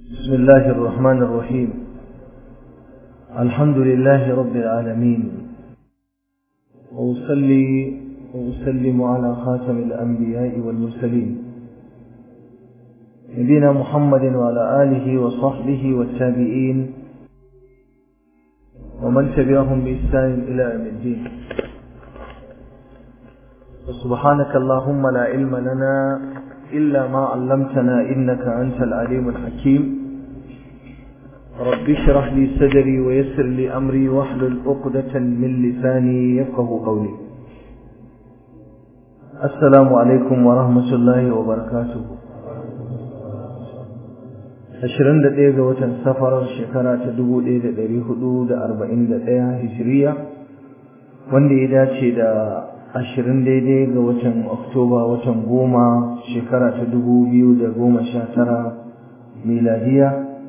بسم الله الرحمن الرحيم الحمد لله رب العالمين وأصلي وأسلم على خاتم الأنبياء والمرسلين نبينا محمد وعلى آله وصحبه والتابعين ومن تبعهم بإحسان إلى يوم الدين وسبحانك اللهم لا علم لنا إلا ما علمتنا إنك أنت العليم الحكيم رب اشرح لي صدري ويسر لي أمري واحلل عقدة من لساني يفقه قولي السلام عليكم ورحمة الله وبركاته ashirin da ɗaya ga watan safarar shekara ta dubu ɗaya da ɗari hudu da arba'in da ɗaya hijiriya wanda ya dace da ashirin daidai ga watan oktoba watan goma shekara ta dubu biyu da goma sha tara miladiya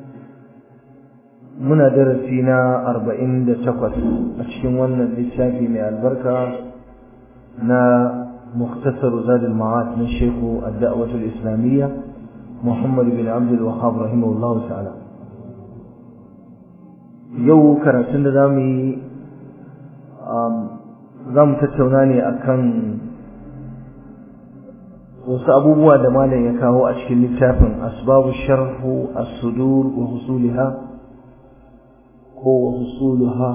muna darasi na arba'in da takwas a cikin wannan littafi mai albarka na muktasar zadul ma'ad na shehu ad-da'watul islamiyya muhammad bin abdul wahab rahimahullahu ta'ala yau karatun da zamu yi za mu tattauna ne akan wasu abubuwa da malam ya kawo a cikin littafin asbabu sharhu as-sudur wa husuliha ko wa husuluha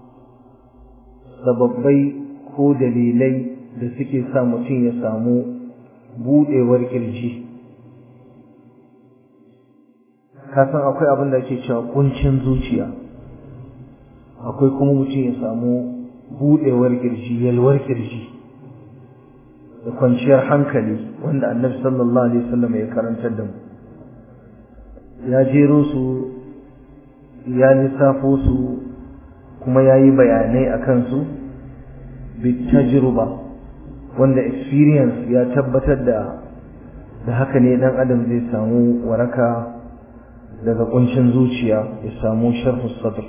sababbai ko dalilai da suke sa mutum ya samu budewar kirji kasan akwai abin da ake cewa kuncin zuciya akwai kuma mutum ya samu budewar kirji yalwar kirji da kwanciyar hankali wanda annabi sallallahu alaihi wasallam ya karantar da mu ya jero su ya lissafo su kuma ya yi bayanai a kansu bitajruba wanda experience ya tabbatar da da haka ne dan adam zai samu waraka daga kuncin zuciya ya samu sharhu sadr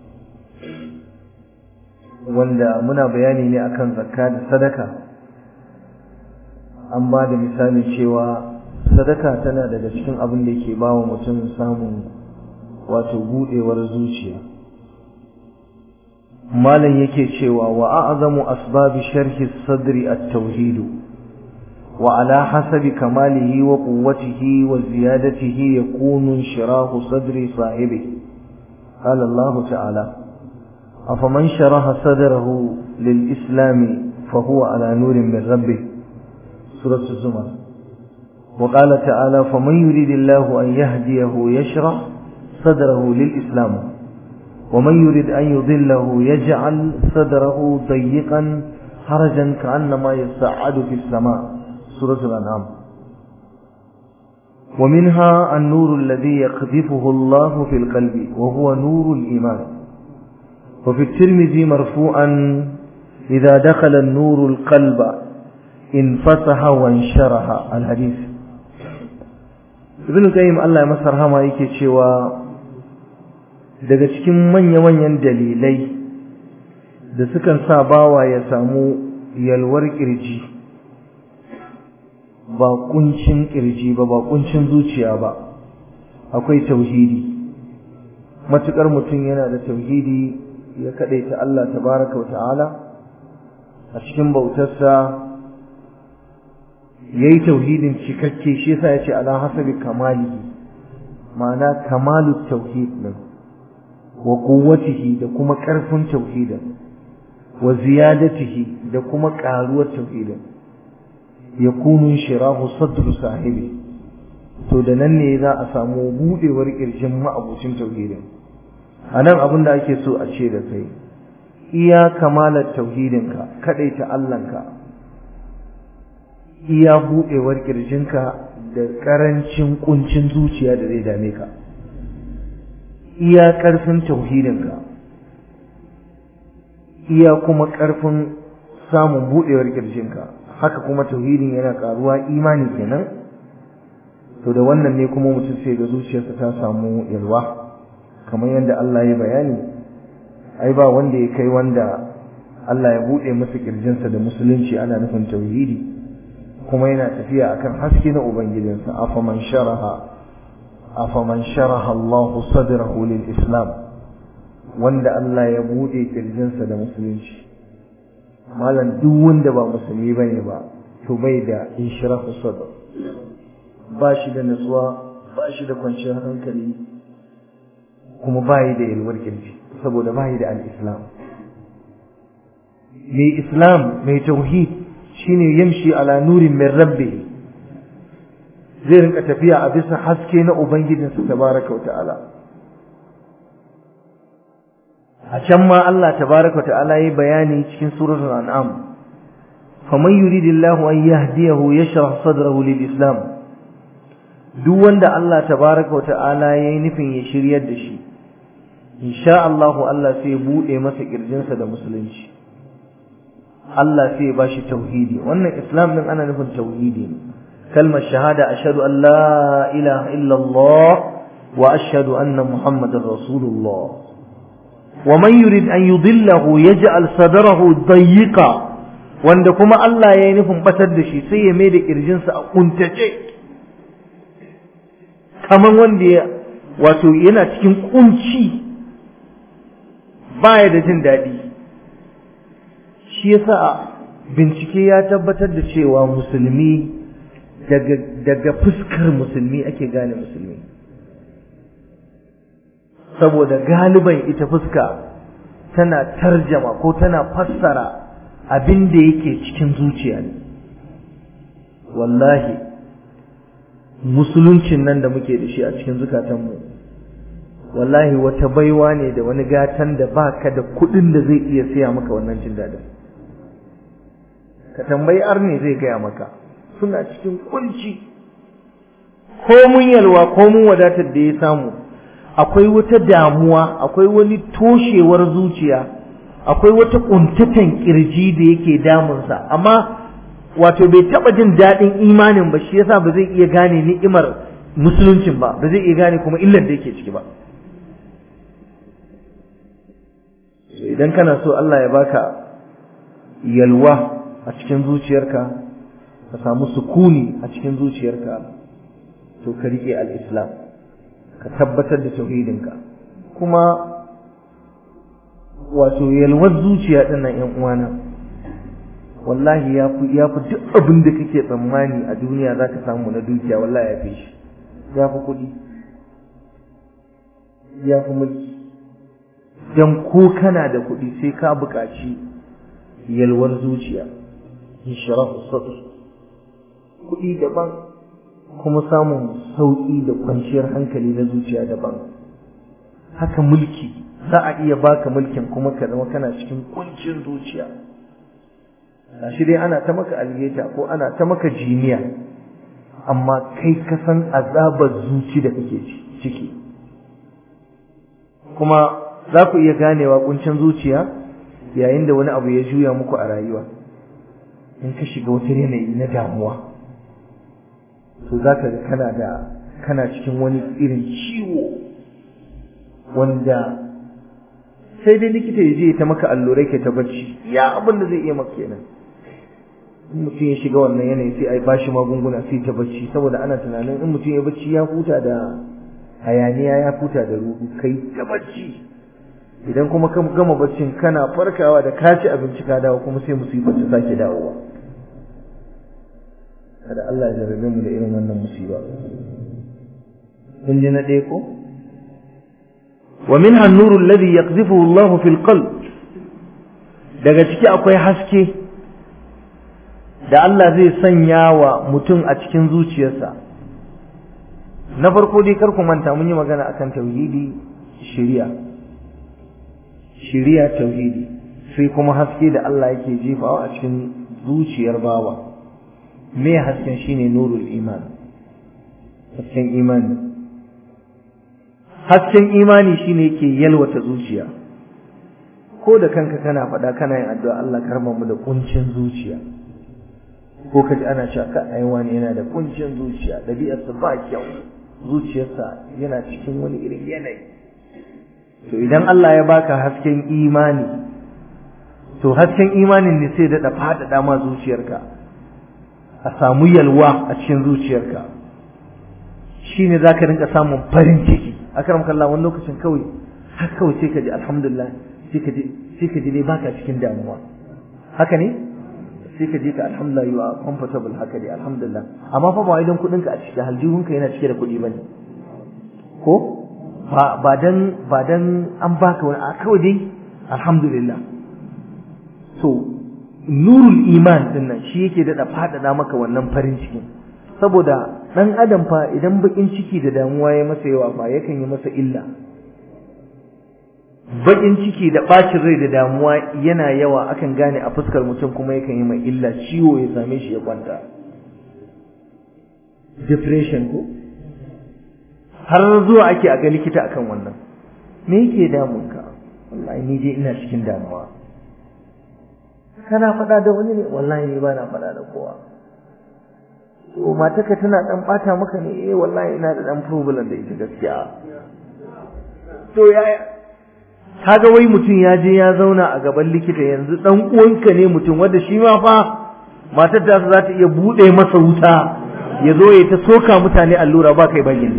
wanda muna bayani ne akan zakka da sadaka an ba da misali cewa sadaka tana daga cikin abin da yake bawa mutum samun wato budewar zuciya malam yake cewa wa a'zamu asbabi sharhi sadri at-tauhid wa ala hasabi kamalihi wa quwwatihi wa ziyadatihi yakunu shirahu sadri sahibi qala Allah ta'ala أفمن شرح صدره للإسلام فهو على نور من ربه سورة الزمر وقال تعالى فمن يريد الله أن يهديه يشرح صدره للإسلام ومن يريد أن يضله يجعل صدره ضيقا حرجا كأنما يصعد في السماء سورة الأنعام ومنها النور الذي يقذفه الله في القلب وهو نور الإيمان وفي الترمذي مرفوعا إذا دخل النور القلب انفتح وانشرح الحديث ابن القيم الله يمسر هما yake cewa daga cikin manya-manyan dalilai da sukan sa bawa ya samu yalwar kirji ba kuncin kirji ba ba kuncin zuciya ba akwai tauhidi matukar mutum yana da tauhidi ya kadaita Allah tabaraka wa ta'ala a cikin bautarsa yayi tauhidin cikakke shi yasa yace ala hasabi kamalihi ma'ana kamalu tauhid din wa quwwatihi da kuma karfin tauhidin wa ziyadatihi da kuma karuwar tauhidin yakunu shirahu sadru sahibi to da nan ne za a samu budewar kirjin ma'abucin tauhidin anan abin da ake so a ce da kai iya kamalar tauhidinka kadaita Allahnka iya budewar kirjinka da karancin kuncin zuciya da zai dame ka iya karfin tauhidinka iya kuma karfin samun budewar kirjinka haka kuma tauhidin yana karuwa imani kenan to da wannan ne kuma mutum sai ga zuciyarsa ta samu yalwa kamar yadda Allah ya bayani ai ba wanda ya kai wanda Allah ya bude masa kirjinsa da musulunci ana nufin tauhidi kuma yana tafiya akan haske na ubangijinsa afaman sharaha afaman sharaha Allah sadrahu lil islam wanda Allah ya bude kirjinsa da musulunci malam duk wanda ba musulmi bane ba to bai da inshirahu sadr ba shi da nutsuwa ba shi da kwanciyar hankali kuma ba yi da yalwar kirji saboda ba yi da al-islam mai islam mai tauhid shine yamshi ala nurin min rabbi zai rinka tafiya a bisa haske na ubangijinsa tabaraka wa ta'ala a can ma Allah tabaraka wa ta'ala yayi bayani cikin suratul an'am faman yuridillahu an yahdiyahu yashrah sadrahu lil islam duk wanda Allah tabaraka wa ta'ala yayi nufin ya shiryar da shi insha Allah Allah sai ya bude masa kirjinsa da musulunci Allah sai ya bashi tauhidi wannan islam din ana nufin tauhidi ne kalmar shahada ashhadu an la ilaha illa Allah wa ashhadu anna muhammadar rasulullah wa man yurid an yudillahu yaj'al sadrahu dayyqa wanda kuma Allah ya yi nufin batar da shi sai ya mai da kirjinsa a kuntace kaman wanda ya wato yana cikin kunci baya da jin daɗi shi yasa bincike ya tabbatar da cewa musulmi daga daga fuskar musulmi ake gane musulmi saboda galiban ita fuska tana tarjama ko tana fassara abin da yake cikin zuciya ne wallahi musuluncin nan da muke da shi a cikin zukatanmu wallahi wata baiwa ne da wani gatan da baka da kuɗin da zai iya siya maka wannan jin daɗin ka tambayi arne zai gaya maka suna cikin kunci ko mun yalwa ko mun wadatar da ya samu akwai wata damuwa akwai wani toshewar zuciya akwai wata kuntatan kirji da yake damunsa amma wato bai taba jin daɗin imanin ba shi yasa ba zai iya gane ni'imar musuluncin ba ba zai iya gane kuma illar da yake ciki ba idan kana so Allah ya baka yalwa a cikin zuciyarka ka samu sukuni a cikin zuciyarka to ka rike al-islam ka tabbatar da tauhidinka kuma wato yalwar zuciya din nan ƴan uwana wallahi ya fi ya fi duk abin da kake tsammani a duniya zaka samu na dukiya wallahi ya fi shi ya fi kuɗi ya fi mulki dan ko kana da kuɗi sai ka buƙaci yalwar zuciya inshirahu sadr kuɗi daban kuma samun sauƙi da kwanciyar hankali na zuciya daban haka mulki za a iya baka mulkin kuma ka zama kana cikin kuncin zuciya shi dai ana ta maka alheta ko ana ta maka jiniya amma kai ka san azabar zuci da kake ciki kuma za ku iya ganewa kuncin zuciya yayin da wani abu ya juya muku a rayuwa in ka shiga wata yanayi na damuwa to za ka ga kana da kana cikin wani irin ciwo wanda sai dai likita ya je ta maka allurai ke ta bacci ya abin da zai iya maka kenan in mutum ya shiga wannan yanayi sai a yi bashi magunguna sai ta bacci saboda ana tunanin in mutum ya bacci ya huta da hayaniya ya huta da ruhu kai ta bacci idan kuma ka gama baccin kana farkawa da ka ci abinci ka dawo kuma sai musibar ta sake dawowa kada Allah ya jarabe mu da irin wannan musiba kun ji na ɗaya ko wa minha an-nuru alladhi yaqdhifuhu Allah fil qalb daga ciki akwai haske da Allah zai sanya wa mutum a cikin zuciyarsa na farko dai kar ku manta mun yi magana akan tauhidi shari'a shari'a tauhidi sai kuma haske da Allah yake jefawa a cikin zuciyar bawa me hasken shine nurul iman hasken imani hasken imani shine yake yalwata zuciya ko da kanka kana faɗa kana yin addu'a Allah karma mu da kuncin zuciya ko kaji ana cewa ka ai wani yana da kuncin zuciya dabi'arsa ba kyau zuciyarsa yana cikin wani irin yanayi to idan Allah ya baka hasken imani to hasken imanin ne sai daɗa faɗaɗa ma zuciyarka a samu yalwa a cikin zuciyarka shine zaka rinka samun farin ciki akram kallah wani lokacin kawai har kawai sai ka ji alhamdulillah sai ka ji sai ka ji dai baka cikin damuwa haka ne sai ka ji ka alhamdulillah you are comfortable haka dai alhamdulillah amma fa ba wai dan kudin ka a cikin aljihunka yana cike da kudi bane ko ba ba dan ba dan an baka wani a kawai dai alhamdulillah so nurul iman din nan shi yake da fadada maka wannan farin cikin saboda dan adam fa idan bakin ciki da damuwa ya masa yawa fa yakan yi masa illa bakin ciki da bacin rai da damuwa yana yawa akan gane a fuskar mutum kuma yakan yi mai illa ciwo ya same shi ya kwanta depression ko har zuwa ake a ga likita akan wannan me yake damun ka wallahi ni dai ina cikin damuwa kana faɗa da wani ne wallahi ni ba na faɗa da kowa to matarka tana dan bata maka ne eh wallahi ina da dan problem da ita gaskiya to yaya kaga wai mutum ya je ya zauna a gaban likita yanzu dan uwanka ne mutum wanda shi ma fa matar ta za ta iya bude masa wuta ya zo ya ta soka mutane allura ba kai bayin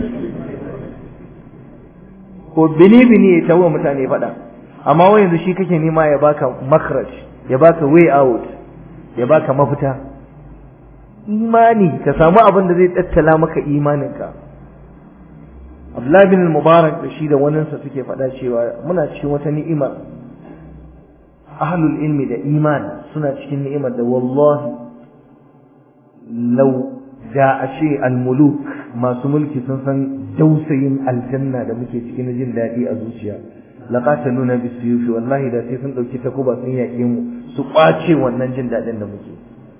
ko bini bini ya tawo mutane fada amma wai yanzu shi kake nema ya baka makraj ya baka way out ya baka mafita imani ka samu abin da zai tattala maka imaninka Abdullahi bin Mubarak da shi da waninsa suke faɗa cewa muna cikin wata ni'imar ahlul ilmi da iman suna cikin ni'imar da wallahi law da ashe almuluk masu mulki sun san dausayin aljanna da muke cikin jin daɗi a zuciya laqataluna bisuyufi wallahi da sai sun dauki takuba sun yaƙe mu su kwace wannan jin daɗin da muke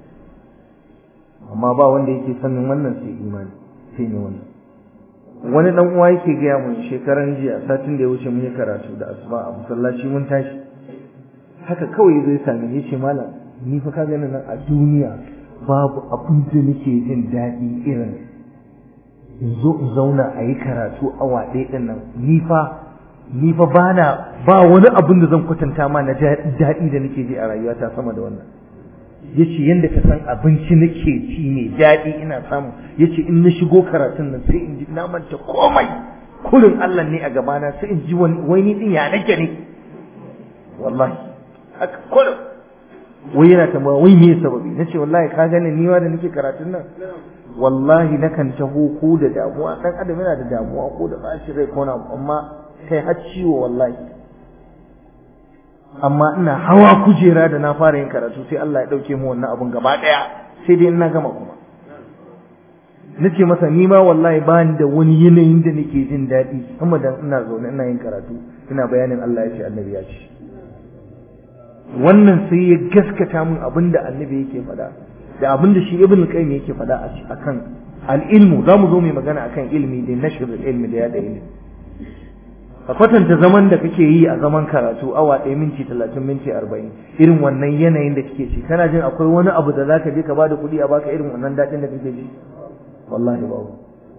amma ba wanda yake sanin wannan sai imani sai ne wannan wani dan uwa yake gaya mun shekaran jiya satin da ya wuce mun yi karatu da asuba a masallaci mun tashi haka kawai zai same ni yace malam ni fa ka gani nan a duniya babu abin da nake jin daɗi irin in zo in zauna a yi karatu awa ɗaya ɗin nan ni fa ni fa bana ba wani abin da zan kwatanta ma na daɗi da nake ji a rayuwata sama da wannan yace yanda ka san abinci nake ci ne daɗi ina samu yace in na shigo karatun nan sai in ji na manta komai kurin Allah ne a gabana sai in ji wani wani din ya nake ne wallahi haka kurin wai yana tambaya wai me sababi nace wallahi ka gane ni ma da nake karatun nan wallahi nakan taho ko da damuwa dan adam yana da damuwa ko da bashi rai ko na amma kai har ciwo wallahi amma ina hawa kujera da na fara yin karatu sai Allah ya dauke mu wannan abun gaba daya sai dai ina gama kuma nace masa ni ma wallahi ba ni da wani yanayin da nake jin daɗi amma dan ina zaune ina yin karatu ina bayanin Allah ya ce annabi ya ce wannan sai ya gaskata min abinda annabi yake faɗa da abinda shi ibn qayyim yake faɗa a kan al-ilmu zamu zo mu magana akan ilmi da nashr ilmi da yada ilmi ka kwatanta zaman da kake yi a zaman karatu awa ɗaya minti talatin minti arba'in irin wannan yanayin da kake ci kana jin akwai wani abu da zaka je ka bada kuɗi a baka irin wannan daɗin da kake ji wallahi babu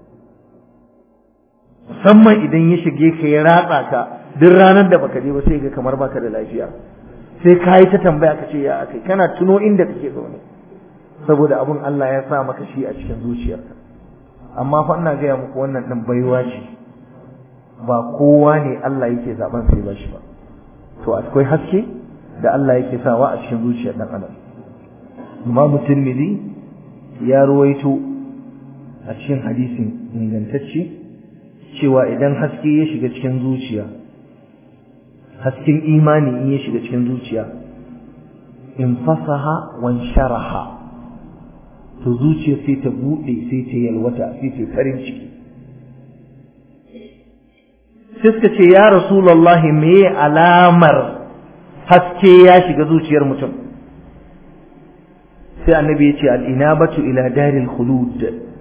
musamman idan ya shige ka ya ratsa ka duk ranar da baka je ba sai ga kamar baka da lafiya sai ka yi ta tambaya ka ce ya akai kana tuno inda kake zaune saboda abun Allah ya sa maka shi a cikin zuciyarka amma fa ina gaya muku wannan ɗin baiwa ce ba kowa ne Allah yake zaben sai ba shi ba to akwai haske da Allah yake sawa a cikin zuciyar dan adam Imam Tirmidhi ya ruwaito a cikin hadisin ingantacce cewa idan haske ya shiga cikin zuciya hasken imani in ya shiga cikin zuciya in fasaha wan sharaha to zuciya sai ta bude sai ta yalwata sai ta farin ciki sai suka ce ya rasulullahi me alamar haske ya shiga zuciyar mutum sai annabi ya ce al'inabatu ila daril khulud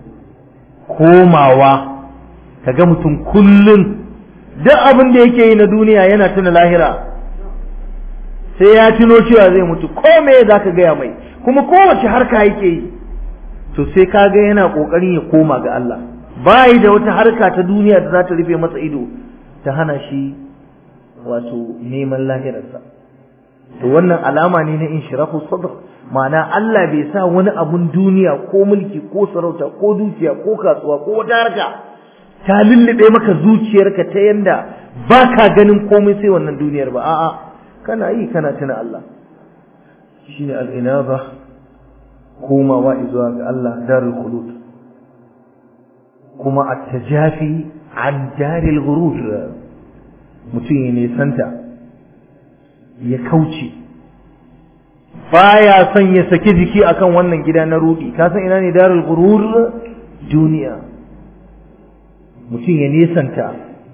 komawa kaga mutum kullun duk abin da yake yi na duniya yana tuna lahira sai ya tuno cewa zai mutu ko me za ka gaya mai kuma kowace harka yake yi to sai ka ga yana ƙoƙarin ya koma ga Allah bayi da wata harka ta duniya da za ta rufe masa ido ta hana shi wato neman lahirarsa to wannan alama ne na inshirafu sadr ma'ana Allah bai sa wani abun duniya ko mulki ko sarauta ko dukiya ko kasuwa ko wata harka ta lullube maka zuciyarka ta yanda ba ka ganin komai sai wannan duniyar ba a'a kana yi kana tuna Allah shine al-inaba komawa zuwa ga Allah darul khulud kuma at-tajafi an daril ghurur mutum ya nisanta ya kauce baya son ya saki jiki akan wannan gida na rudi ka san ina ne darul ghurur duniya mutum ya nisanta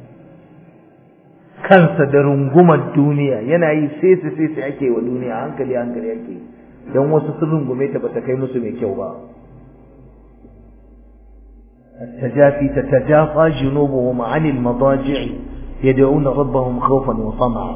kansa da rungumar duniya yana yi sai su sai su ake wa duniya hankali hankali ake don wasu sun rungume ta bata kai musu mai kyau ba التجافي تتجافى جنوبهم عن المضاجع يدعون ربهم خوفا وطمعا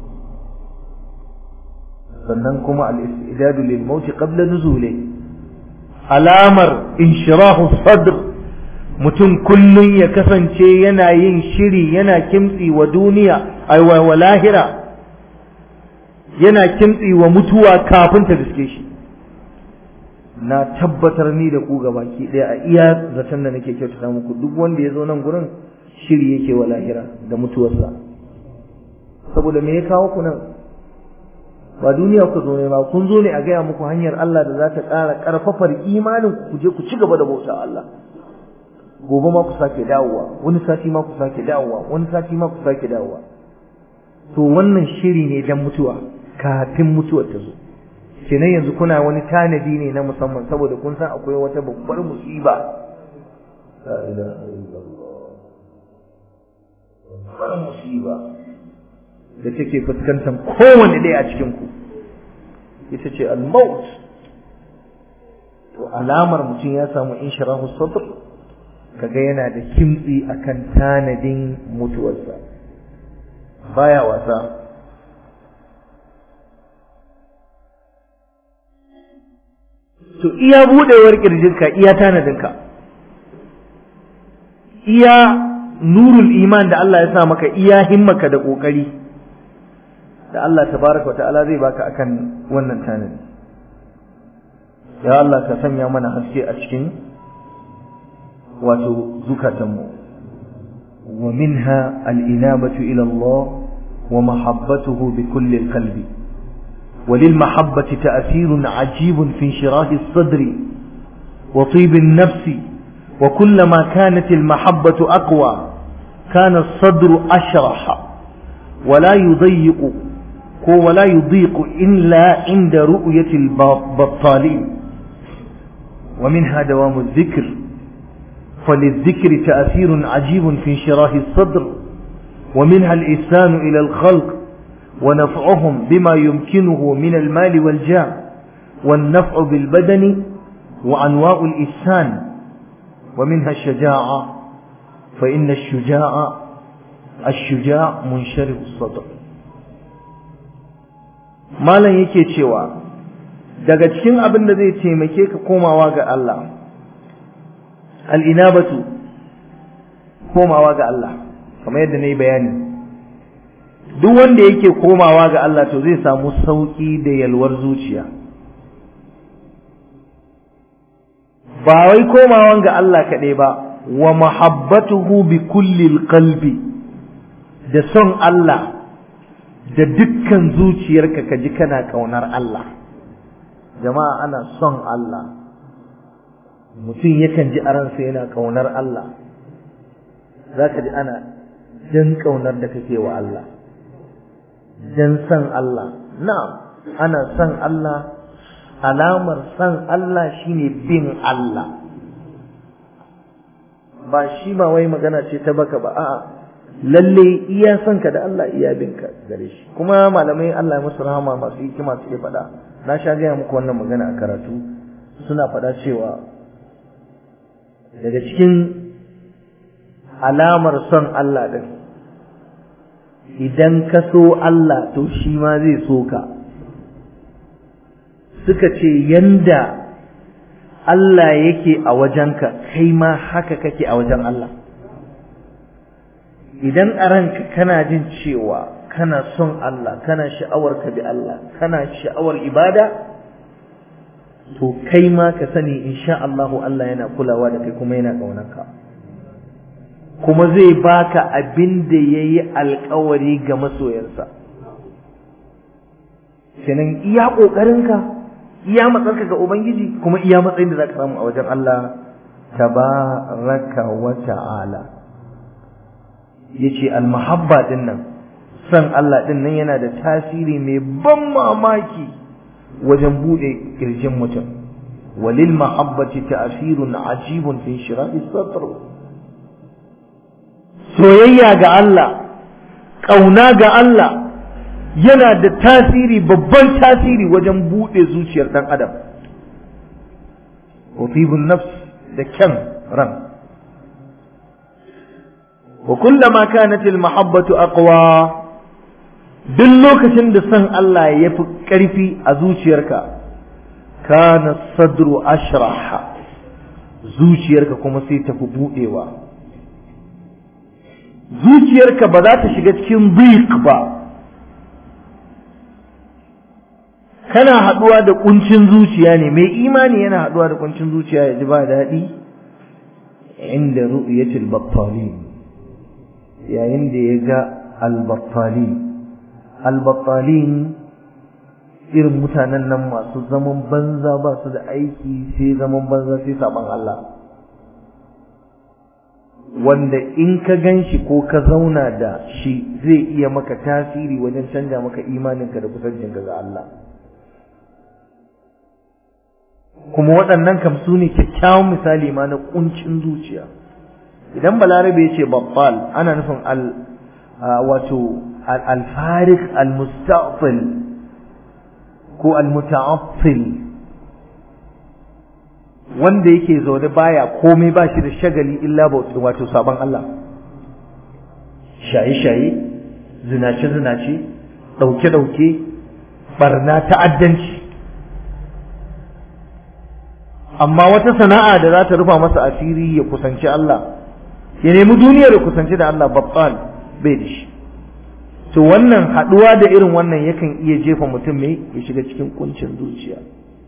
sannan kuma al-istidadu lil maut qabla nuzuli alamar inshirahu sadr mutum kullun ya kasance yana yin shiri yana kimtsi wa duniya ai wa lahira yana kimtsi wa mutuwa kafin ta riske shi na tabbatar ni da ku gabaki daya a iya zaton da nake kyautata muku duk wanda ya zo nan gurin shiri yake wa lahira da mutuwarsa saboda me ya kawo ku nan ba duniya ku zo ne ba kun zo ne a gaya muku hanyar Allah da za ta ƙara ƙarfafar imanin ku je ku ci gaba da bauta Allah gobe ma ku sake dawowa wani sati ma ku sake dawowa wani sati ma ku sake dawowa to wannan shiri ne dan mutuwa kafin mutuwar ta zo kenan yanzu kuna wani tanadi ne na musamman saboda kun san akwai wata babbar musiba la ilaha illallah babbar musiba da take fuskantar kowane ɗaya a cikin ku ita ce al-maut to alamar mutum ya samu inshirahu sadr kaga yana da kimtsi akan tanadin mutuwarsa baya wasa to iya budewar kirjinka iya tanadinka iya nurul iman da Allah ya sa maka iya himmaka da kokari da Allah tabaraka wa ta'ala zai baka akan wannan tanadi ya Allah ka sanya mana haske a cikin wato zukatanmu wa minha al-inabatu ila Allah wa mahabbatuhu bi kulli qalbi وللمحبة تأثير عجيب في انشراح الصدر وطيب النفس وكلما كانت المحبة أقوى كان الصدر أشرح ولا يضيق ولا يضيق إلا عند رؤية البطالين ومنها دوام الذكر فللذكر تأثير عجيب في انشراح الصدر ومنها الإحسان إلى الخلق ونفعهم بما يمكنه من المال والجاه والنفع بالبدن وأنواع الإحسان ومنها الشجاعة فإن الشجاع الشجاع منشرح الصدر malam yake cewa daga cikin abin da zai taimake ka komawa ga Allah al'inabatu komawa ga Allah kamar yadda na yi bayani duk wanda yake komawa ga Allah to zai samu sauƙi da yalwar zuciya ba wai komawan ga Allah kaɗai ba wa mahabbatuhu bi kullil qalbi da son Allah da dukkan zuciyarka ka ji kana ƙaunar Allah jama'a ana son Allah mutum yakan ji a ransa yana ƙaunar Allah za ka ji ana jan ƙaunar da kake wa Allah jan san Allah na'am ana son Allah alamar san Allah shine bin Allah ba shi ba wai magana ce ta baka ba a'a lalle iya son ka da Allah iya bin ka gare shi kuma malamai Allah ya musu rahama masu hikima suke faɗa na sha gaya muku wannan magana a karatu suna faɗa cewa daga cikin alamar son Allah din idan ka so Allah to shi ma zai so ka suka ce yanda Allah yake a wajenka kai ma haka kake a wajen Allah idan a ranka kana jin cewa kana son Allah kana sha'awar ka bi Allah kana sha'awar ibada to kai ma ka sani insha Allah Allah yana kulawa da kai kuma yana ƙaunarka kuma zai baka abin da ya yi alkawari ga masoyansa kenan iya ƙoƙarinka iya matsarka ga ubangiji kuma iya matsayin da za ka samu a wajen Allah tabaraka wa ta'ala yace almahabba din nan san Allah din nan yana da tasiri mai ban mamaki wajen bude kirjin mutum walil mahabbati ta'sirun ajibun fi shira'i sadr soyayya ga Allah kauna ga Allah yana da tasiri babban tasiri wajen bude zuciyar dan adam wa tibun nafs da kyan ran wa kullama kanat al mahabbatu aqwa duk lokacin da san Allah ya fi ƙarfi a zuciyarka kana sadru ashraha zuciyarka kuma sai tafi buɗewa zuciyarka ba za ta shiga cikin dhiq ba kana haɗuwa da kuncin zuciya ne mai imani yana haɗuwa da kuncin zuciya ya ji ba daɗi inda ru'yatul battalin yayin da ya ga al-battalin albattalin irin mutanen nan masu zaman banza ba su da aiki sai zaman banza sai saban Allah wanda in ka gan shi ko ka zauna da shi zai iya maka tasiri wajen canja maka imaninka da kusancinka ga Allah kuma waɗannan kam su ne kyakkyawan misali ma na ƙuncin zuciya idan balarabe ya ce babbal ana nufin al wato الفارق المستعطل ko almuta'affil wanda yake zaune baya komai ba shi da shagali illa wato sabon Allah shaye-shaye zinace-zinace ɗauke-ɗauke barna ta'addanci amma wata sana'a da za ta rufa masa asiri ya kusanci Allah ya nemi duniyar ya kusanci da Allah babbal bai da shi to wannan haɗuwa da irin wannan yakan iya jefa mutum mai ya shiga cikin kuncin zuciya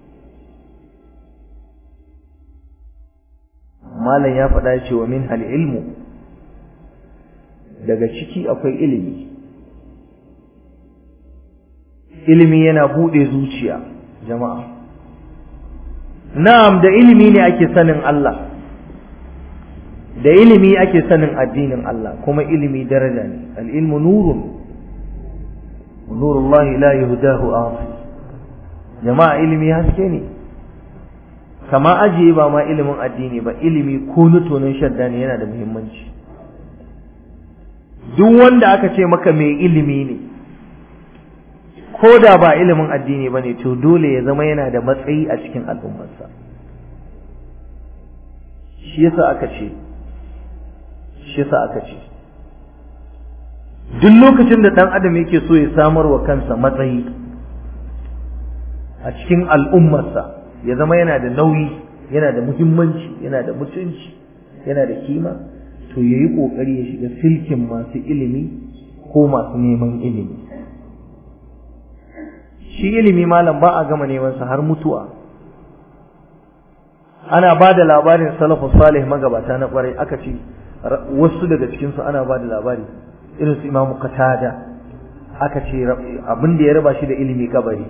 malam ya faɗa ce wa min hal ilmu daga ciki akwai ilimi ilimi yana buɗe zuciya jama'a na'am da ilimi ne ake sanin Allah da ilimi ake sanin addinin Allah kuma ilimi daraja ne al-ilmu nurun nurullahi la yuhdahu asi jama'a ilimi haske ne kama ajiye ba ma ilimin addini ba ilimi ko na tonon shadda ne yana da muhimmanci duk wanda aka ce maka mai ilimi ne ko da ba ilimin addini ba ne to dole ya zama yana da matsayi a cikin al'ummarsa shi yasa aka ce shi yasa aka ce duk lokacin da ɗan adam yake so ya samar wa kansa matsayi a cikin al'ummarsa ya zama yana da nauyi yana da muhimmanci yana da mutunci yana da kima to ya yi ƙoƙari ya shiga silkin masu ilimi ko masu neman ilimi shi ilimi malam ba a gama nemansa har mutuwa ana ba da labarin salafu salih magabata na kwarai aka ce wasu daga cikinsu ana ba da labari irin su imamu katada aka ce abin da ya raba shi da ilimi kabari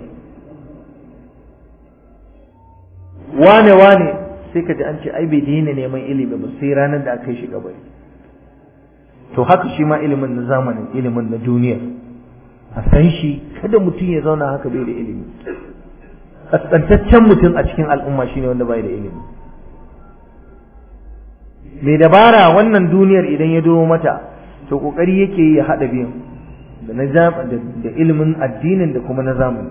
wane wane sai ka ji an ce ai bai daina neman ilimi ba sai ranar da aka yi shi kabari to haka shi ma ilimin na zamanin ilimin na duniya a san shi kada mutum ya zauna haka bai da ilimi kaskantaccen mutum a cikin al'umma shine wanda bai da ilimi mai dabara wannan duniyar idan ya duro mata to kokari yake yi ya hada biyun da na da ilimin addinin da kuma na zamani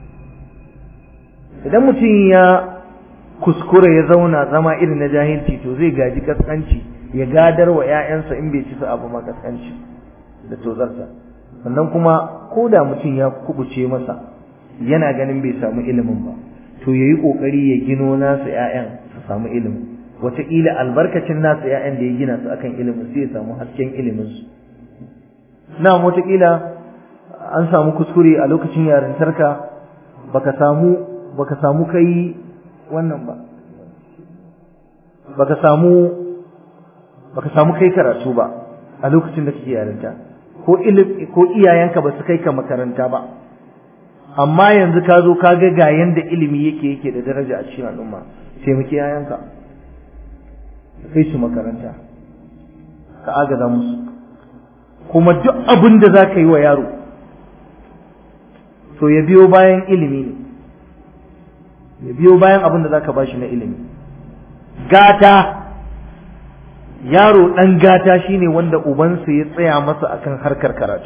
idan mutum ya kuskure ya zauna zama irin na jahilci to zai gaji kaskanci ya gadar wa 'ya'yansa in bai ci su abu ma kaskanci da tozarsa sannan kuma ko da mutum ya kubuce masa yana ganin bai samu ilimin ba to ya yi ƙoƙari ya gino nasu 'ya'yan su samu ilimin wataƙila albarkacin nasu 'ya'yan da ya gina su akan ilimin sai ya samu hasken iliminsu na wataƙila an samu kuskure a lokacin yarintarka baka samu baka samu kai wannan ba baka samu baka samu kai karatu ba a lokacin da kake yarinta ko ilimi ko iyayenka ba su kai ka makaranta ba amma yanzu ka zo ka ga ga yanda ilimi yake yake da daraja a cikin al'umma taimaki yayanka kai su makaranta ka agaza musu kuma duk abin da za ka yi wa yaro to ya biyo bayan ilimi ne ya biyo bayan abin da za ka ba shi na ilimi gata yaro ɗan gata shine wanda ubansa ya tsaya masa akan harkar karatu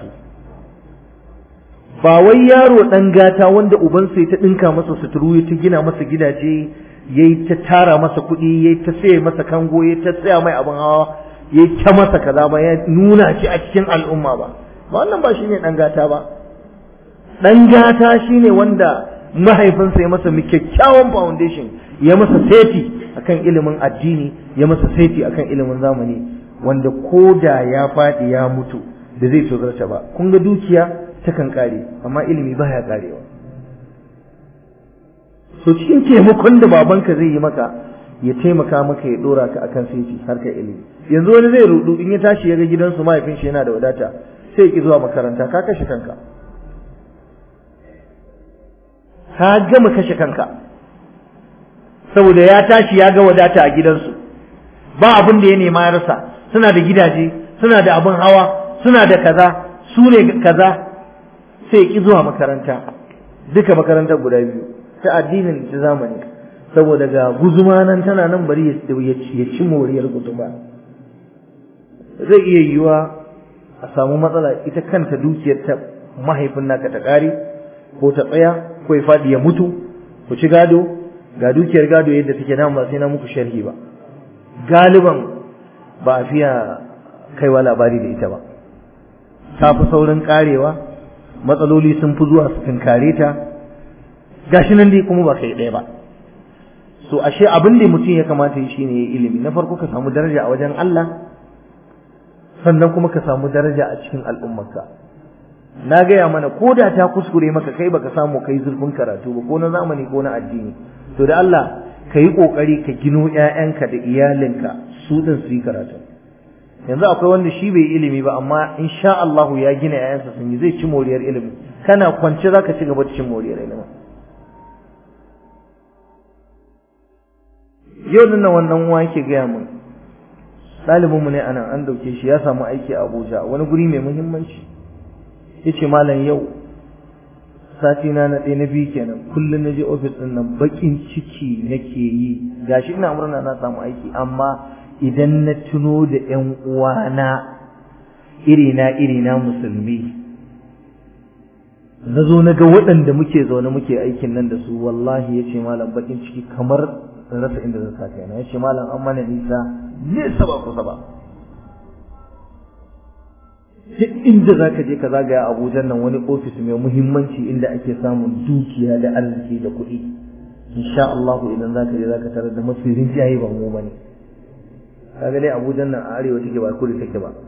ba wai yaro ɗan gata wanda ubansa ya ta ɗinka masa suturu ya ta gina masa gidaje ya yi ta tara masa kuɗi ya ta saye masa kango ya ta tsaya mai abin hawa ya ta masa kaza ba ya nuna shi a cikin al'umma ba ba wannan ba shine ɗan gata ba ɗan gata shine wanda mahaifinsa ya masa kyakkyawan foundation ya masa seti akan ilimin addini ya masa seti akan ilimin zamani wanda ko da ya faɗi ya mutu da zai tozarta ba kun ga dukiya takan kare amma ilimi baya karewa so cikin taimakon da babanka zai yi maka ya taimaka maka ya dora ka akan seti harkar ilimi yanzu wani zai rudu in ya tashi ya ga gidansu mahaifin shi yana da wadata sai ya ki zuwa makaranta ka kashe kanka ka gama kashe kanka saboda ya tashi ya ga wadata a gidansu ba abin da ya nema ya rasa suna da gidaje suna da abin hawa suna da kaza su ne kaza sai ki zuwa makaranta duka makarantar guda biyu ta addinin ta zamani saboda ga guzuma nan tana nan bari ya ci moriyar guzuma zai iya yiwuwa a samu matsala ita kanta dukiyar ta mahaifin naka ta kare ko ta tsaya ko ya faɗi ya mutu ku ci gado ga dukiyar gado yadda take nan ba sai na muku sharhi ba galiban ba a fiya kaiwa labari da ita ba ta fi saurin karewa matsaloli sun fi zuwa su tunkare ta gashi nan dai kuma ba kai ɗaya ba so ashe abin da mutum ya kamata yi shine ilimi na farko ka samu daraja a wajen Allah sannan kuma ka samu daraja a cikin al'ummarka na gaya mana ko da ta kuskure maka kai baka samu kai zurfin karatu ba ko na zamani ko na addini to da Allah ka yi kokari ka gino ƴaƴanka da iyalinka su din su yi karatu yanzu akwai wanda shi bai ilimi ba amma insha Allah ya gina ƴaƴansa sun yi zai ci moriyar ilimi kana kwance zaka ci gaba da cin moriyar ilimi yau din nan wannan uwa yake gaya mun ɗalibin mu ne anan an dauke shi ya samu aiki a Abuja wani guri mai muhimmanci yace malam yau sati na na ɗaya na biyu kenan kullum na je ofis ɗin nan baƙin ciki nake yi gashi ina murna na samu aiki amma idan na tuno da ƴan uwana irina irina musulmi na zo na ga waɗanda muke zaune muke aikin nan da su wallahi ya ce malam baƙin ciki kamar in rasa inda zan sa kaina ya ce malam an mana nisa nesa ba kusa ba duk inda za ka je ka zagaya abuja nan wani ofis mai muhimmanci inda ake samun dukiya da arziki da kuɗi insha Allah idan za ka je za ka tarar da mafi rinjaye ba mu bane kaga dai abuja nan a arewa take ba kudu take ba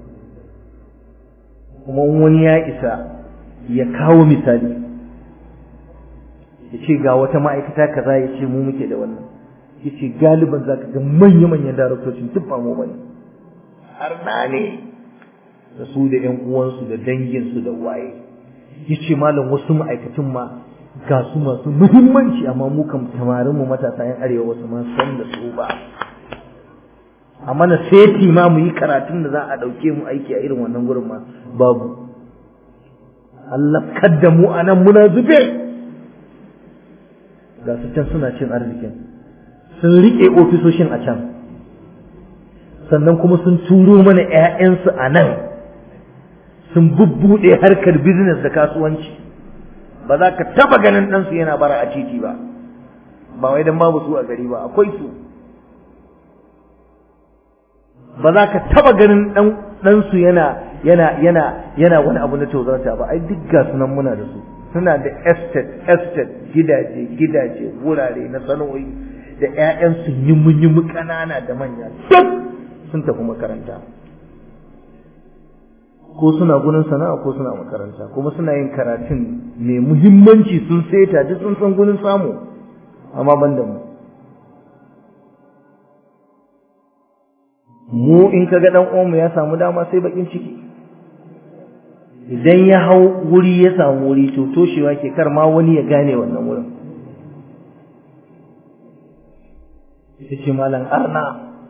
kuma wani ya isa ya kawo misali ya ce ga wata ma'aikata kaza ya ce mu muke da wannan ya ce galiban za ka ga manya-manyan daraktocin duk ba mu bane har na ne da su da ƴan uwansu da danginsu da waye yace malam wasu ma'aikatan ma ga su masu muhimmanci amma mu kam tamarin mu matasa yan arewa wasu ma san da su ba amma na seti ma mu yi karatun da za a dauke mu aiki a irin wannan gurin ma babu Allah kadda mu anan muna zube ga su can suna cin arzikin sun rike ofisoshin a can sannan kuma sun turo mana 'ya'yansu a nan sun bubbuɗe harkar business da kasuwanci ba za ka taba ganin ɗansu yana bara a titi ba ba wai dan babu su a gari ba akwai su ba za ka taba ganin ɗansu yana yana yana yana wani abu na tozarta ba ai duk ga sunan muna da su suna da estate estate gidaje gidaje wurare na sana'o'i da 'ya'yansu yimu-yimu ƙanana da manya duk sun tafi makaranta ko suna gurin sana'a ko suna makaranta kuma suna yin karatun mai muhimmanci sun seta duk sun san gurin samu amma ban da mu mu in kaga dan uwanmu ya samu dama sai bakin ciki idan ya hau wuri ya samu wuri to toshewa ke kar ma wani ya gane wannan wurin yace malam arna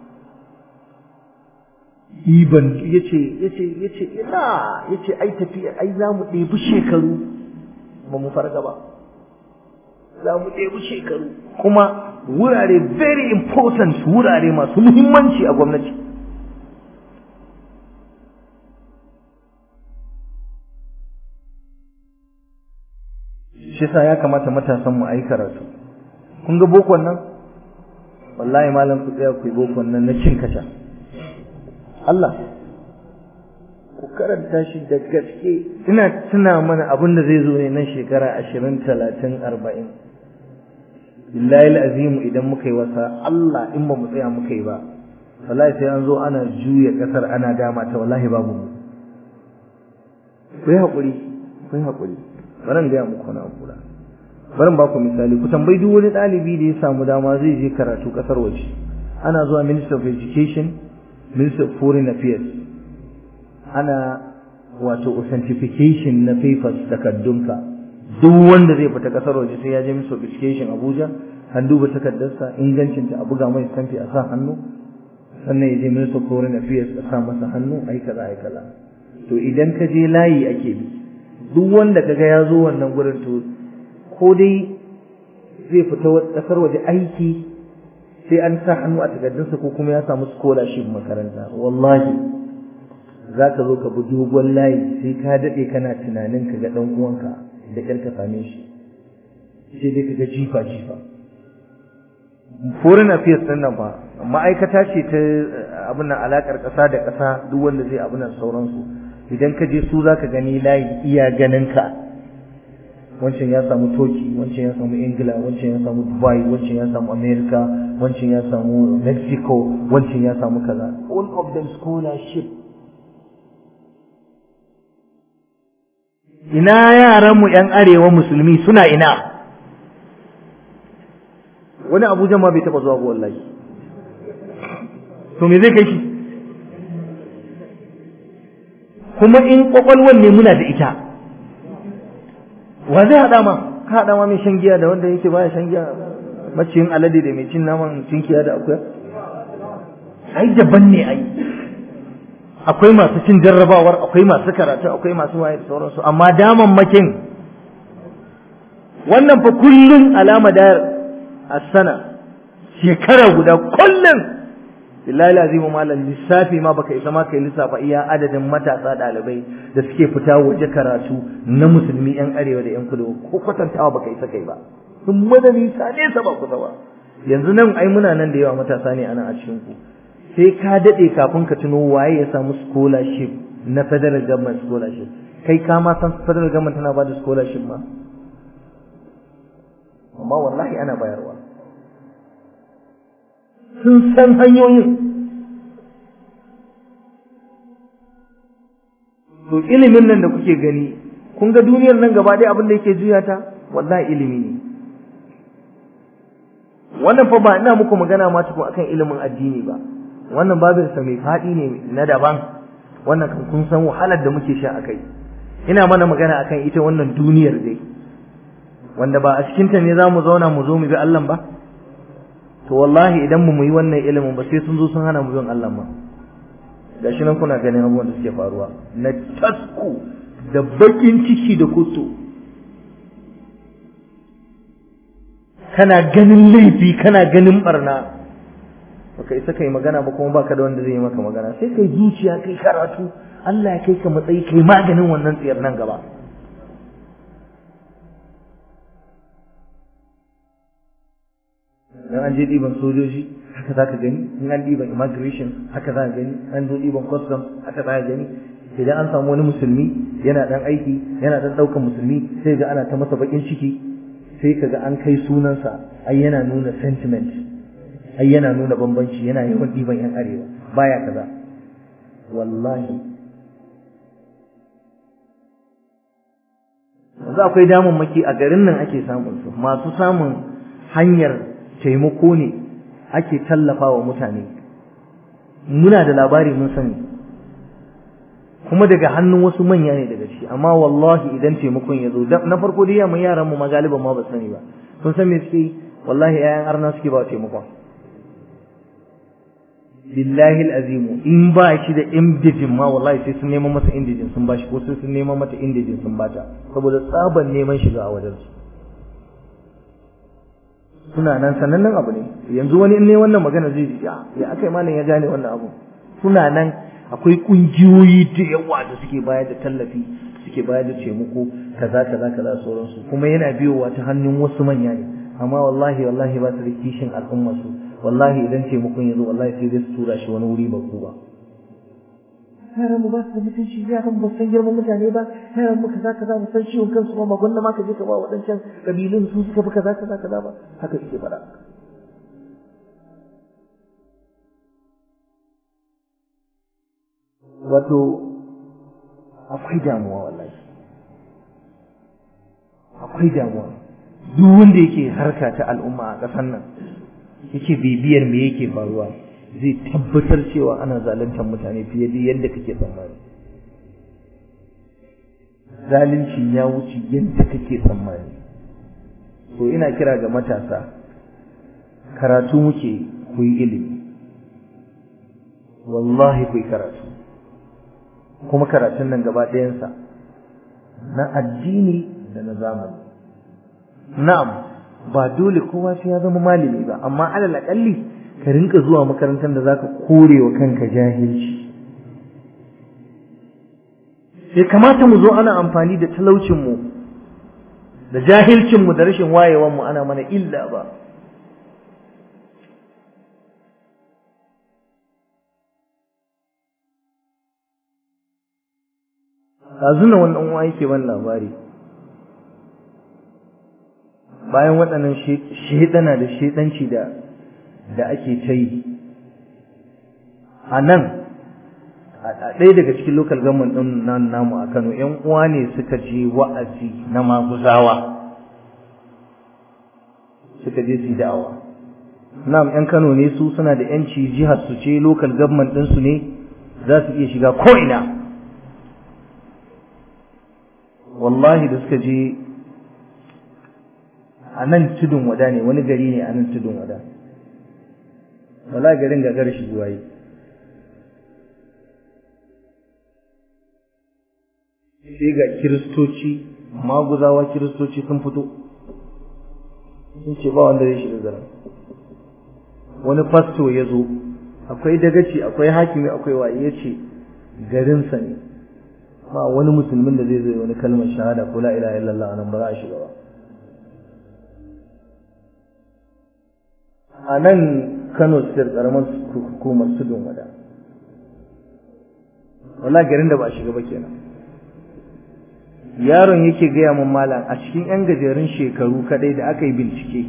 iban yace yace yace ina yace ai tafiya ai za mu ɗebi shekaru ba mu farga ba za mu ɗebi shekaru kuma wurare very important wurare masu muhimmanci a gwamnati shi sa ya kamata matasan mu ayi karatu kun ga bokon nan wallahi malam ku tsaya ku yi bokon nan na cin kasha Allah ku karanta shi da gaske ina tuna mana abin da zai zo ne nan shekara ashirin talatin arba'in billahi azimu idan muka yi wasa Allah in ba mu tsaya muka yi ba wallahi sai an zo ana juya kasar ana dama ta wallahi babu mu ku yi haƙuri ku yi haƙuri bari gaya muku na kula bari ba ku misali ku tambayi duk wani ɗalibi da ya samu dama zai je karatu ƙasar waje ana zuwa minister of education minister of foreign affairs ana wato authentication na papers takaddunka duk wanda zai fita ƙasar waje sai ya je minister of education abuja an duba takardarsa ingancinta a buga mai stamfi a sa hannu sannan ya je minister of foreign affairs a sa masa hannu ai kaza ai kaza to idan ka je layi ake bi duk wanda kaga ya zo wannan gurin to ko dai zai fita kasar waje aiki sai an sa hannu a takardunsa ko kuma ya samu scholarship makaranta wallahi za ka zo ka bi dogon layi sai ka daɗe kana tunanin ka ga ɗan uwanka da ƙyar ka same shi sai dai ka ga jifa jifa foreign affairs ɗin nan fa ma'aikata ce ta abin nan alaƙar ƙasa da ƙasa duk wanda zai abin nan sauransu idan ka je su za ka gani layi iya ganin ka wancan ya samu toki wancan ya samu ingila wancan ya samu dubai wancan ya samu america wancan ya samu mexico wancan ya samu kaza all of them scholarship ina yaranmu yan arewa musulmi suna ina wani abuja ma bai taba zuwa ba wallahi to me zai kai shi kuma in kwakwalwar ne muna da ita wa zai haɗa ma ka haɗa ma mai shan giya da wanda yake baya shan giya maciyin alade da mai cin naman cinkiya da akuya ai daban ne ai akwai masu cin jarrabawar akwai masu karatu akwai masu waye da sauransu amma daman makin wannan fa kullum alama da asana shekara guda kullum billahi lazimu malam lissafi ma baka isa ma kai lissafa iya adadin matasa ɗalibai da suke fita waje karatu na musulmi yan arewa da yan kudu ko kwatantawa baka isa kai ba sun mana nisa nesa ba kusa ba yanzu nan ai muna nan da yawa matasa ne ana a cikin ku sai ka daɗe kafin ka tuno waye ya samu scholarship na federal government scholarship kai ka ma san federal government tana ba da scholarship ma amma wallahi ana bayarwa sun san hanyoyin to ilimin nan da kuke gani kun ga duniyar nan gaba ɗaya abin da yake juya ta wallahi ilimi ne wannan fa ba ina muku magana ma tukun akan ilimin addini ba wannan babin sa mai faɗi ne na daban wannan kan kun san wahalar da muke sha akai ina mana magana akan ita wannan duniyar dai wanda ba a cikinta ne za mu zauna mu zo mu bi Allah ba to wallahi idan mu yi wannan ilimin ba sai sun zo sun hana mu bin Allah ma gashi nan kuna ganin abubuwan da suke faruwa na tasku da bakin ciki da kuto kana ganin laifi kana ganin barna baka isa kai magana ba kuma baka da wanda zai yi maka magana sai kai zuciya kai karatu Allah ya kai ka matsayi kai maganin wannan tsiyar nan gaba dan an je ɗiban sojoji haka za ka gani in an ɗiban immigration haka za ka gani an zo ɗiban custom haka za ka gani idan an samu wani musulmi yana ɗan aiki yana ɗan ɗaukan musulmi sai ga ana ta masa baƙin ciki sai ka ga an kai sunansa ai yana nuna sentiment ai yana nuna bambanci yana yawan ɗiban yan arewa baya kaza wallahi yanzu akwai damammaki a garin nan ake samun su masu samun hanyar taimako ne ake tallafa wa mutane muna da labari mun sani kuma daga hannun wasu manya ne daga ciki amma wallahi idan taimakon ya zo na farko dai yaman yaran mu magaliban ma ba sani ba sun san me suke wallahi ƴaƴan arna suke ba taimakon billahi alazim in ba shi da indijin ma wallahi sai sun neman masa indijin sun bashi ko sai sun neman mata indijin sun bata saboda tsaban neman shiga a wajen su suna nan sanannen abu ne yanzu wani in ne wannan magana zai ji ya ya akai malam ya gane wannan abu suna nan akwai kungiyoyi da yawa da suke bayar da tallafi suke bayar da taimako kaza kaza kaza sauransu kuma yana biyowa ta hannun wasu manya ne amma wallahi wallahi ba su da kishin al'umma su wallahi idan taimakon ya zo wallahi sai dai su tura shi wani wuri ba ku ba yaran mu ba su da mutunci yaran mu san girman mutane ba yaran mu kaza kaza mu san ciwon kansu ba magwanda ma ka je ka ba waɗancan kabilun su suka fi kaza kaza kaza ba haka suke faɗa wato akwai damuwa wallahi akwai damuwa duk wanda yake harka ta al'umma a ƙasar nan yake bibiyar me yake faruwa zai tabbatar cewa ana zaluntar mutane fiye da yadda kake tsammani zalunci ya wuce yadda kake tsammani to ina kira ga matasa karatu muke ku yi ilimi wallahi ku yi karatu kuma karatun nan gaba ɗayansa na addini da na zamani na'am ba dole kowa sai ya zama malami ba amma alal aƙalli ka rinka zuwa makarantar da zaka kore wa kanka jahilci sai kamata mu zo ana amfani da talaucinmu da jahilcinmu da rashin wayewanmu ana mana illa ba ɗazuna wannan uwa yake ban labari bayan waɗannan shaidana da shaidanci da da ake ta yi a nan a ɗaya daga cikin local government ɗin nan namu a Kano ƴan uwa ne suka je wa'azi na maguzawa suka je su da'awa nam ƴan Kano ne su suna da ƴanci jihar su ce local government ɗin su ne za su iya shiga ko ina wallahi da suka je a nan tudun wada ne wani gari ne a nan tudun wada wala garin ga garshi zuwa yi sai ga kiristoci maguzawa kiristoci sun fito sun ce ba wanda zai shiga garin wani fasto ya zo akwai dagaci akwai hakimi akwai waye ya ce garinsa ne ba wani musulmin da zai zo wani kalmar shahada ko la ilaha illallah nan ba za a shiga ba a nan Kano State karamar hukumar Tudun Wada wala garin da ba a shiga ba kenan yaron yake gaya min malam a cikin yan gajerun shekaru kadai da aka yi bincike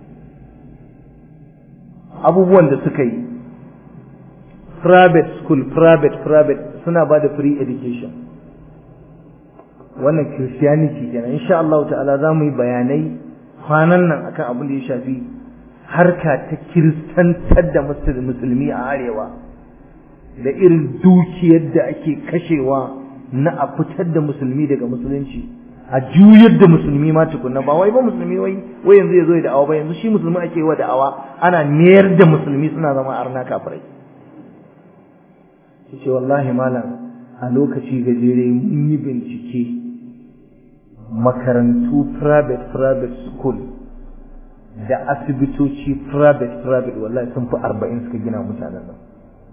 abubuwan da suka yi private school private private suna ba da free education wannan christianity kenan insha Allah ta'ala za mu yi bayanai kwanan nan akan abin da ya shafi harka ta kiristantar da musulmi a arewa da irin dukiyar da ake kashewa na a fitar da musulmi daga musulunci a juyar da musulmi ma tukunna ba wai ba musulmi wai wai yanzu ya zo ya da'awa ba yanzu shi musulmi ake wa da'awa ana mayar da musulmi suna zama arna kafirai ce wallahi malam a lokaci gajere mun yi bincike makarantu private private school da asibitoci private private wallahi sun fi arba'in suka gina mutanen nan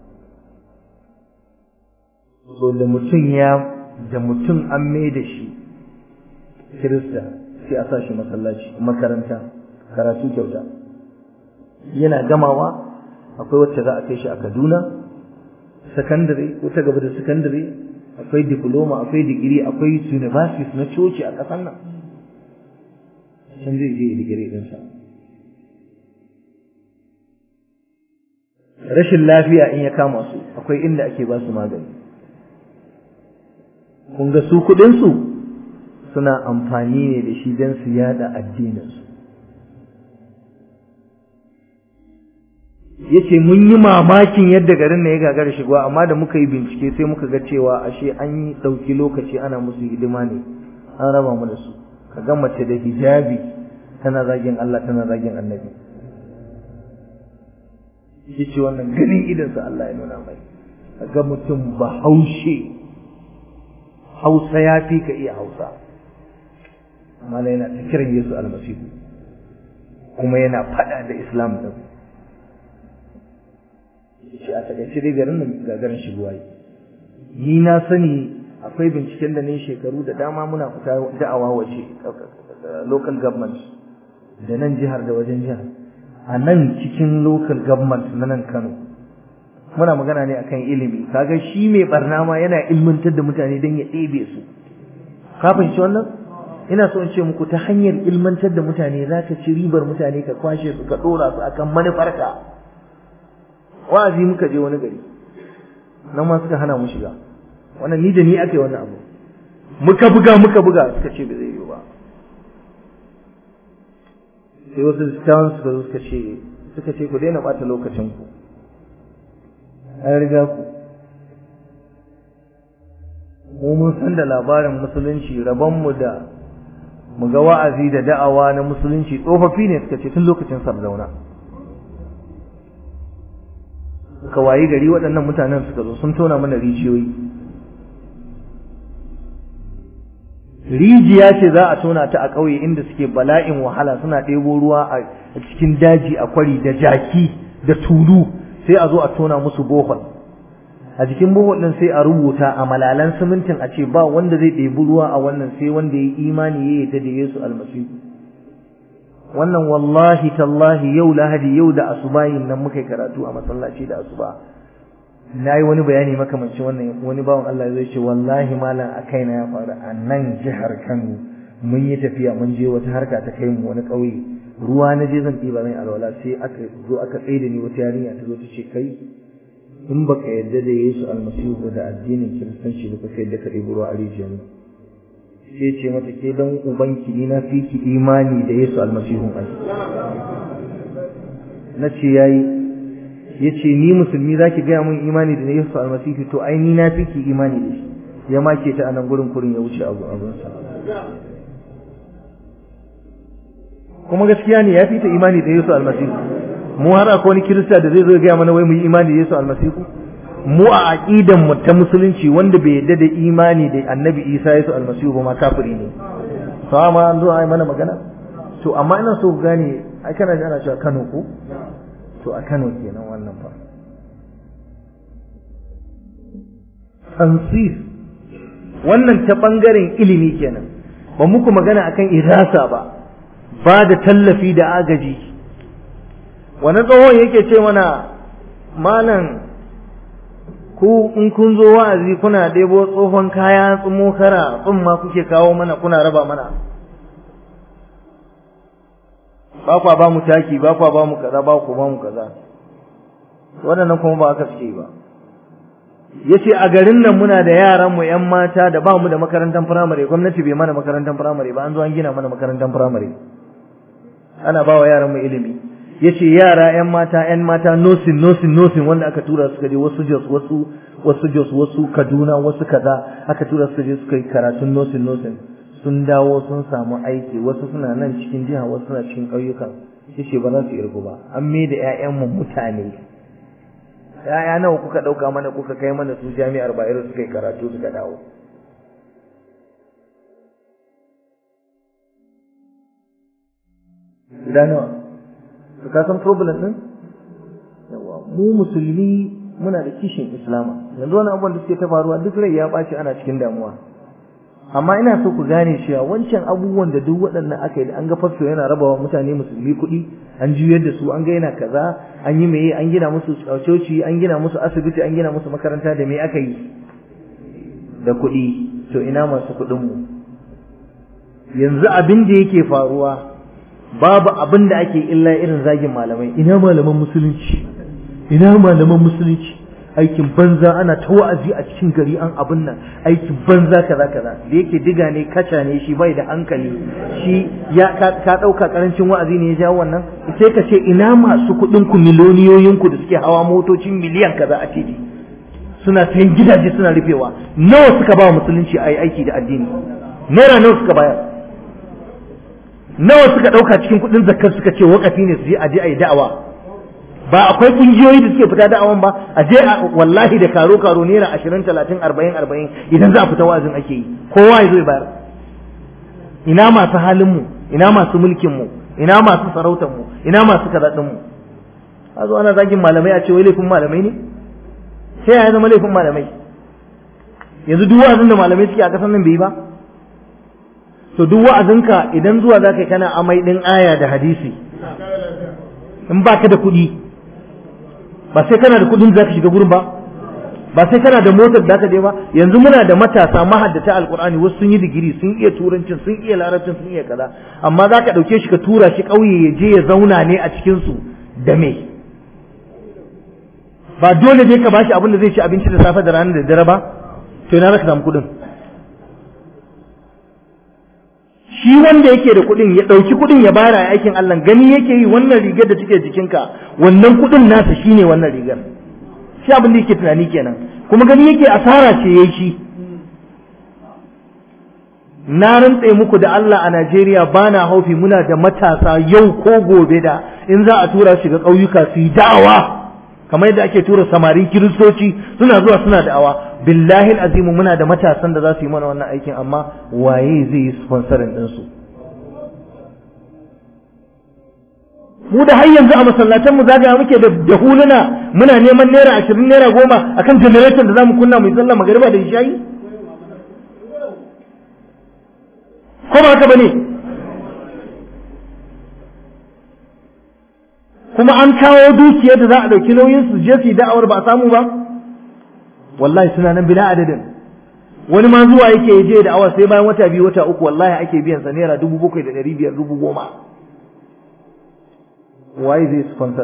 so da mutum ya da mutum an mai da shi kirista sai a sa shi masallaci makaranta karatu kyauta yana gamawa akwai wacce za a kai shi a kaduna sakandare ko ta gaba da sakandare akwai diploma akwai digiri akwai universities na coci a ƙasar nan can zai je digiri ɗinsa rashin lafiya in ya kama su akwai inda ake ba su magani kun ga su kuɗinsu suna amfani ne da shi don su yada addininsu yace mun yi mamakin yadda garin na ya gagara shigowa amma da muka yi bincike sai muka ga cewa ashe an yi ɗauki lokaci ana musu hidima ne an raba mu da su ka ga mace da hijabi tana zagin Allah tana zagin annabi yace wannan ganin idansa Allah ya nuna mai ga mutum ba haushe hausa ya fi ka iya hausa amma yana ta kiran Yesu almasihu kuma yana faɗa da Islam din shi a takaice dai garin nan gagarin shigowa ni na sani akwai binciken da ne shekaru da dama muna fita da'awa waje local government da nan jihar da wajen jihar a nan cikin local government na nan Kano muna magana ne akan ilimi kaga shi mai barna ma yana ilmantar da mutane don ya ɗebe su ka fahimci wannan ina so in ce muku ta hanyar ilmantar da mutane za ka ci ribar mutane ka kwashe su ka ɗora su akan manufarka wa'azi muka je wani gari nan ma suka hana mu shiga wannan ni da ni aka yi wannan abu muka buga muka buga suka ce ba zai yi ba sai wasu dattawan suka zo suka ce suka ce ku daina ɓata lokacin ku an riga ku mu mun san da labarin musulunci rabonmu da mu ga wa'azi da da'awa na musulunci tsofaffi ne suka ce tun lokacin sardauna suka wayi gari waɗannan mutanen suka zo sun tona mana rijiyoyi rijiya ce za a tona ta a ƙauye inda suke bala'in wahala suna ɗebo ruwa a cikin daji a kwari da jaki da tulu sai a zo a tona musu bohol a jikin bohol ɗin sai a rubuta a malalan simintin a ce ba wanda zai ɗebi ruwa a wannan sai wanda ya yi imani ya yi ta da Yesu almasihu wannan wallahi tallahi yau lahadi yau da asubahin nan muka karatu a masallaci da asuba na yi wani bayani makamancin wannan wani bawan Allah zai ce wallahi malam a kaina ya faru a nan jihar Kano mun yi tafiya mun je wata harka ta kai mu wani ƙauye ruwa na je zan ɗiba zan alwala sai aka zo aka tsaye da ni wata yarinya ta zo ta ce kai in baka yarda da Yesu almasihu da addinin kiristanci ba ka yarda ka ɗebi ruwa a rijiyar sai ce mata ke dan ubanki ni na fi ki imani da Yesu almasihun ai na ce yayi yace ni musulmi zaki gaya mun imani da Yesu almasihu to ai ni na fi ki imani da shi ya make ta anan gurin kurin ya wuce abu abun sa kuma gaskiya ne ya fi ta imani da Yesu almasihu mu har akwai wani kirista da zai zo ya gaya mana wai mu yi imani da Yesu almasihu mu a aqidan mu ta musulunci wanda bai yadda da imani da annabi Isa Yesu almasihu ba ma kafiri ne sawa ma an zo ai mana magana to amma ina so ku gane ai kana ji ana cewa Kano ko to a Kano kenan wannan fa tansif wannan ta bangaren ilimi kenan ba muku magana akan irasa ba ba da tallafi da agaji wani tsohon yake ce mana malam ku in kun zo wa'azi kuna ɗebo tsohon kaya tsumo kara tsumma kuke kawo mana kuna raba mana ba kwa ba mu taki ba kwa ba mu kaza ba ku ba mu kaza waɗannan kuma ba aka suke ba yace a garin nan muna da yaran mu ƴan mata da ba mu da makarantar firamare gwamnati bai mana makarantar firamare ba an zo an gina mana makarantar firamare ana ba wa yaran mu ilimi yace yara ƴan mata ƴan mata nosin nosin nosin wanda aka tura suka je wasu Jos wasu wasu Jos wasu Kaduna wasu kaza aka tura suka je suka yi karatun nosin nosin sun dawo sun samu aiki wasu suna nan cikin jiha wasu suna cikin ƙauyukan yace ba za su irgu ba an mai da ƴaƴan mu mutane ƴaƴa nawa kuka ɗauka mana kuka kai mana su jami'ar Bayero suka yi karatu suka dawo Guda nawa? to ka san problem din yawa mu musulmi muna da kishin islama yanzu wani abubuwan da suke ta faruwa duk rai ya ɓaci ana cikin damuwa amma ina so ku gane cewa wancan abubuwan da duk waɗannan aka yi an ga fasto yana rabawa mutane musulmi kuɗi an juyar da su an ga yana kaza an yi meye an gina musu coci an gina musu asibiti an gina musu makaranta da me aka yi da kuɗi to ina masu kuɗin mu yanzu abin da yake faruwa babu abin da ake illa irin zagin malamai ina malaman musulunci ina malaman musulunci aikin banza ana ta wa'azi a cikin gari an abin nan aikin banza kaza kaza da yake diga ne kaca ne shi bai da hankali shi ya ka ɗauka karancin wa'azi ne ya jawo wannan sai ka ce ina masu kuɗin ku miliyoniyoyin ku da suke hawa motocin miliyan kaza a titi suna sayan gidaje suna rufewa nawa suka ba musulunci a yi aiki da addini naira nawa suka bayar nawa suka ɗauka cikin kuɗin zakar suka ce wakafi ne su je a je a yi da'awa ba akwai kungiyoyi da suke fita da'awan ba a je wallahi da karo karo naira ashirin talatin arba'in arba'in idan za a fita wa'azin ake yi kowa ya zo ya bayar ina masu halin mu ina masu mulkin mu ina masu sarautar mu ina masu kazaɗin mu a zo ana zagin malamai a ce wai laifin malamai ne sai ya zama laifin malamai yanzu duk wa'azin da malamai suke a kasan nan bai yi ba to duk wa'azinka idan zuwa za ka yi kana amai ɗin aya da hadisi in ba ka da kuɗi ba sai kana da kuɗin za ka shiga gurin ba ba sai kana da motar da ka je ba yanzu muna da matasa mahaddata alkur'ani wasu sun yi digiri sun iya turancin sun iya larabcin sun iya kaza amma za ka ɗauke shi ka tura shi ƙauye ya je ya zauna ne a cikinsu da me ba dole ne ka bashi abin da zai ci abinci da safe da rana da dare ba to ina za ka samu kuɗin shi wanda yake da kuɗin ya ɗauki kuɗin ya bara a aikin Allah gani yake yi wannan rigar da take jikinka wannan kuɗin nasa shine wannan rigar shi abin da yake tunani kenan kuma gani yake asara ce yayi shi na rantse muku da Allah a Najeriya bana haufi muna da matasa yau ko gobe da in za a tura shi ga ƙauyuka su yi da'awa kamar yadda ake tura samarin kiristoci suna zuwa suna da'awa billahi azimu muna da matasan da za su yi mana wannan aikin amma waye zai yi sponsorin ɗinsu mu da har yanzu a masallatan mu zagaya muke da da huluna muna neman naira ashirin naira goma akan generator da zamu kunna mu yi sallah magariba da isha'i ko ba haka bane kuma an kawo dukiyar da za a ɗauki nauyin su je su yi da'awar ba a samu ba wallahi suna nan bila adadin wani ma zuwa yake ya je da'awa sai bayan wata biyu wata uku wallahi ake biyan sa naira dubu bakwai da ɗari biyar dubu goma waye zai sponsor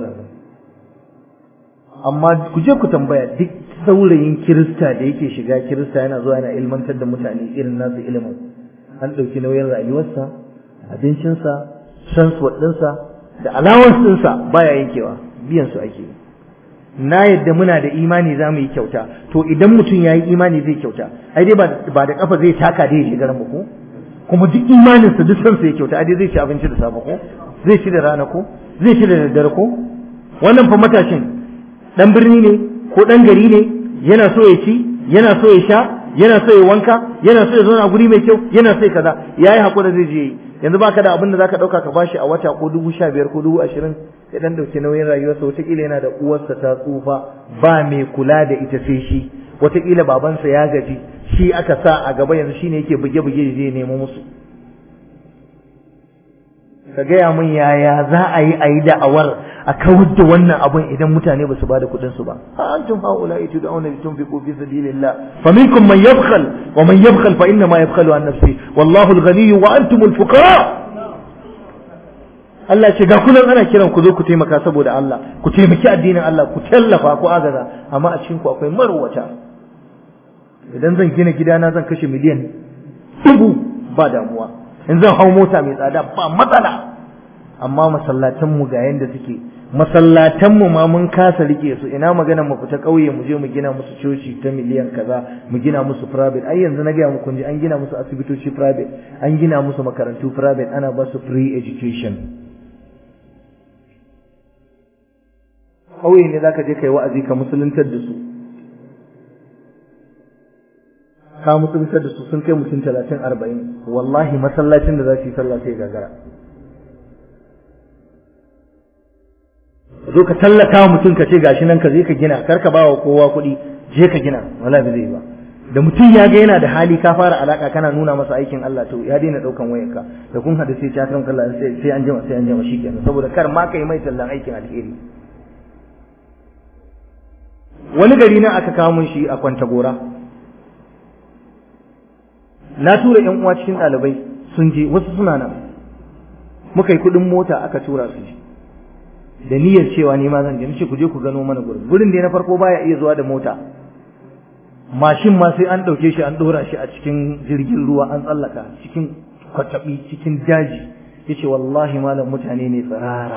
amma ku je ku tambaya duk saurayin kirista da yake shiga kirista yana zuwa yana ilmantar da mutane irin nasu ilimin an ɗauki nauyin rayuwarsa abincinsa transport ɗinsa da allowance ɗinsa baya yankewa biyan su ake na yadda muna da imani za mu yi kyauta to idan mutum ya yi imani zai kyauta ai dai ba da kafa zai taka dai ya shiga ran ko kuma duk imaninsa duk sansa ya kyauta ai dai zai ci abinci da safe ko zai ci da rana ko zai ci da daddare ko wannan fa matashin dan birni ne ko dan gari ne yana so ya ci yana so ya sha yana so ya wanka yana so ya zauna guri mai kyau yana so ya kaza yayi hakuri zai je yi yanzu baka da abin da zaka dauka ka bashi a wata ko dubu sha biyar ko dubu ashirin ya dan dauki nauyin rayuwarsa wataƙila yana da uwarsa ta tsufa ba mai kula da ita sai shi wataƙila babansa ya gaji shi aka sa a gaba yanzu shine yake buge-buge je nemo musu ka gaya min yaya za a yi a yi da'awar a kawar da wannan abun idan mutane ba su ba da kuɗin su ba ha antum haula itu da auna tunfiqu fi sabilillah fa minkum man yabkhal wa man yabkhal fa inna ma yabkhalu an nafsi wallahu al-ghani wa antum al-fuqara Allah ce ga kullum ana kiran ku zo ku taimaka saboda Allah ku taimaki addinin Allah ku tallafa ku agaza amma a cikin ku akwai marwata idan zan gina gidana zan kashe miliyan dubu ba damuwa in zan hau mota mai tsada ba matsala amma masallatan mu ga yanda suke masallatan mu ma mun kasa rike su ina magana mu fita kauye mu je mu gina musu coci ta miliyan kaza mu gina musu private ai yanzu na ga muku ji an gina musu asibitoci private an gina musu makarantu private ana ba su free education kauye ne zaka je kai wa'azi ka musuluntar da su ka musuluntar da su sun kai mutum talatin arba'in wallahi masallacin da za su yi sallah sai gagara zo ka tallaka mutum ka ce gashi nan ka je ka gina kar ka ba wa kowa kuɗi je ka gina wallahi ba zai ba da mutum ya ga yana da hali ka fara alaka kana nuna masa aikin Allah to ya daina daukan wayarka da kun hada sai ta kan Allah sai sai an jima sai an jima shikenan saboda kar ma kai mai tallan aikin alheri wani gari nan aka kawo mun shi a kwanta gora na tura yan uwa cikin ɗalibai sun je wasu suna nan muka yi kuɗin mota aka tura su da niyyar cewa ni ma zan je nace ku je ku gano mana gurin gurin da na farko baya iya zuwa da mota mashin ma sai an ɗauke shi an ɗora shi a cikin jirgin ruwa an tsallaka cikin kwatabi cikin daji yace wallahi malam mutane ne tsirara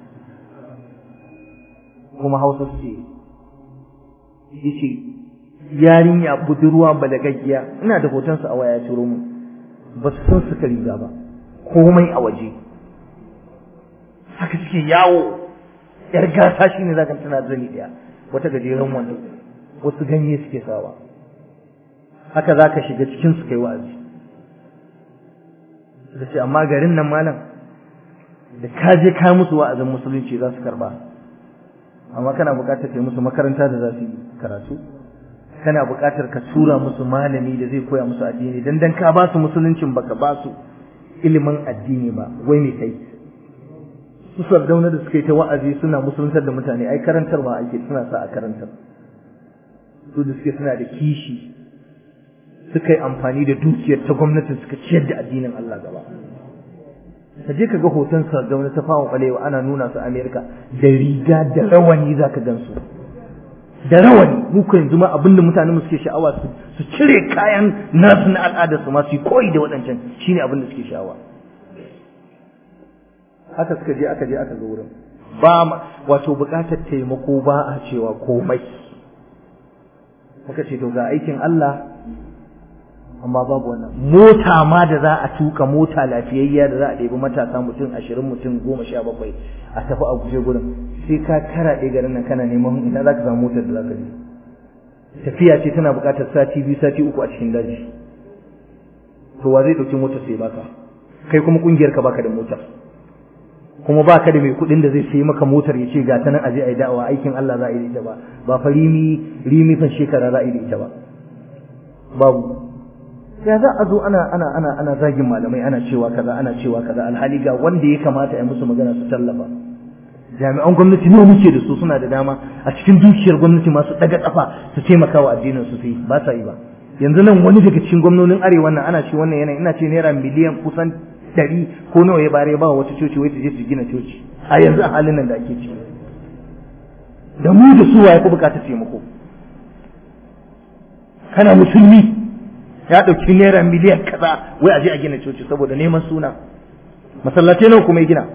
kuma hausa ce yace yarinya budurwa balagaggiya ina da hotonsa a waya turo mu ba su san suka riga ba komai a waje haka suke yawo yar gasa shine zaka tana zani daya wata gajeren wando wasu ganye suke sawa haka zaka shiga cikin su kai wa'azi da ce amma garin nan malam da ka je ka musu wa'azin musulunci za su karba amma kana buƙatar kai musu makaranta da za su yi karatu kana buƙatar ka tura musu malami da zai koya musu addini dan dan ka ba su musuluncin baka ba su ilimin addini ba wai me kai su sardauna da suka yi ta wa'azi suna musuluntar da mutane ai karantarwa ake suna sa a karantar su da suke suna da kishi suka yi amfani da dukiyar ta gwamnati suka ciyar da addinin Allah gaba ka je ka ga hoton sardauna ta fawa kwalewa ana nuna su Amerika da riga da rawani zaka gan su da rawani mu ko yanzu ma abinda mutane mu suke sha'awa su su cire kayan nasu na al'adar su ma su koyi da waɗancan shine abin da suke sha'awa haka suka je aka je aka zo wurin ba wato buƙatar taimako ba a cewa komai muka ce to ga aikin Allah amma babu wannan mota ma da za a tuka mota lafiyayya da za a ɗebi matasa mutum ashirin mutum goma sha bakwai a tafi a guje gurin sai ka karaɗe garin nan kana neman ina za ka samu motar da za ka je tafiya ce tana buƙatar sati biyu sati uku a cikin daji to wa zai ɗauki motar sai baka kai kuma ƙungiyar ka baka da motar kuma ba ka da mai kuɗin da zai sayi maka motar ya ce ga ta nan aje a yi da'awa aikin Allah za a yi da ita ba ba fa rimi rimi fan shekara za a yi da ita ba babu ya za a zo ana ana ana ana zagin malamai ana cewa kaza ana cewa kaza alhali ga wanda ya kamata a musu magana su tallafa jami'an gwamnati ne muke da su suna da dama a cikin dukiyar gwamnati masu daga kafa su taimaka wa addinin su sai ba sa yi ba yanzu nan wani daga cikin gwamnonin arewa nan ana ce wannan yanayi ina ce naira miliyan kusan ɗari ko nawa ya bare ba wata coci wai ta je su gina coci a yanzu a halin nan da ake ciki da mu da su waye ku bukatar taimako kana musulmi ya ɗauki naira miliyan kaza wai a je a gina coci saboda neman suna masallatai nawa kuma ya gina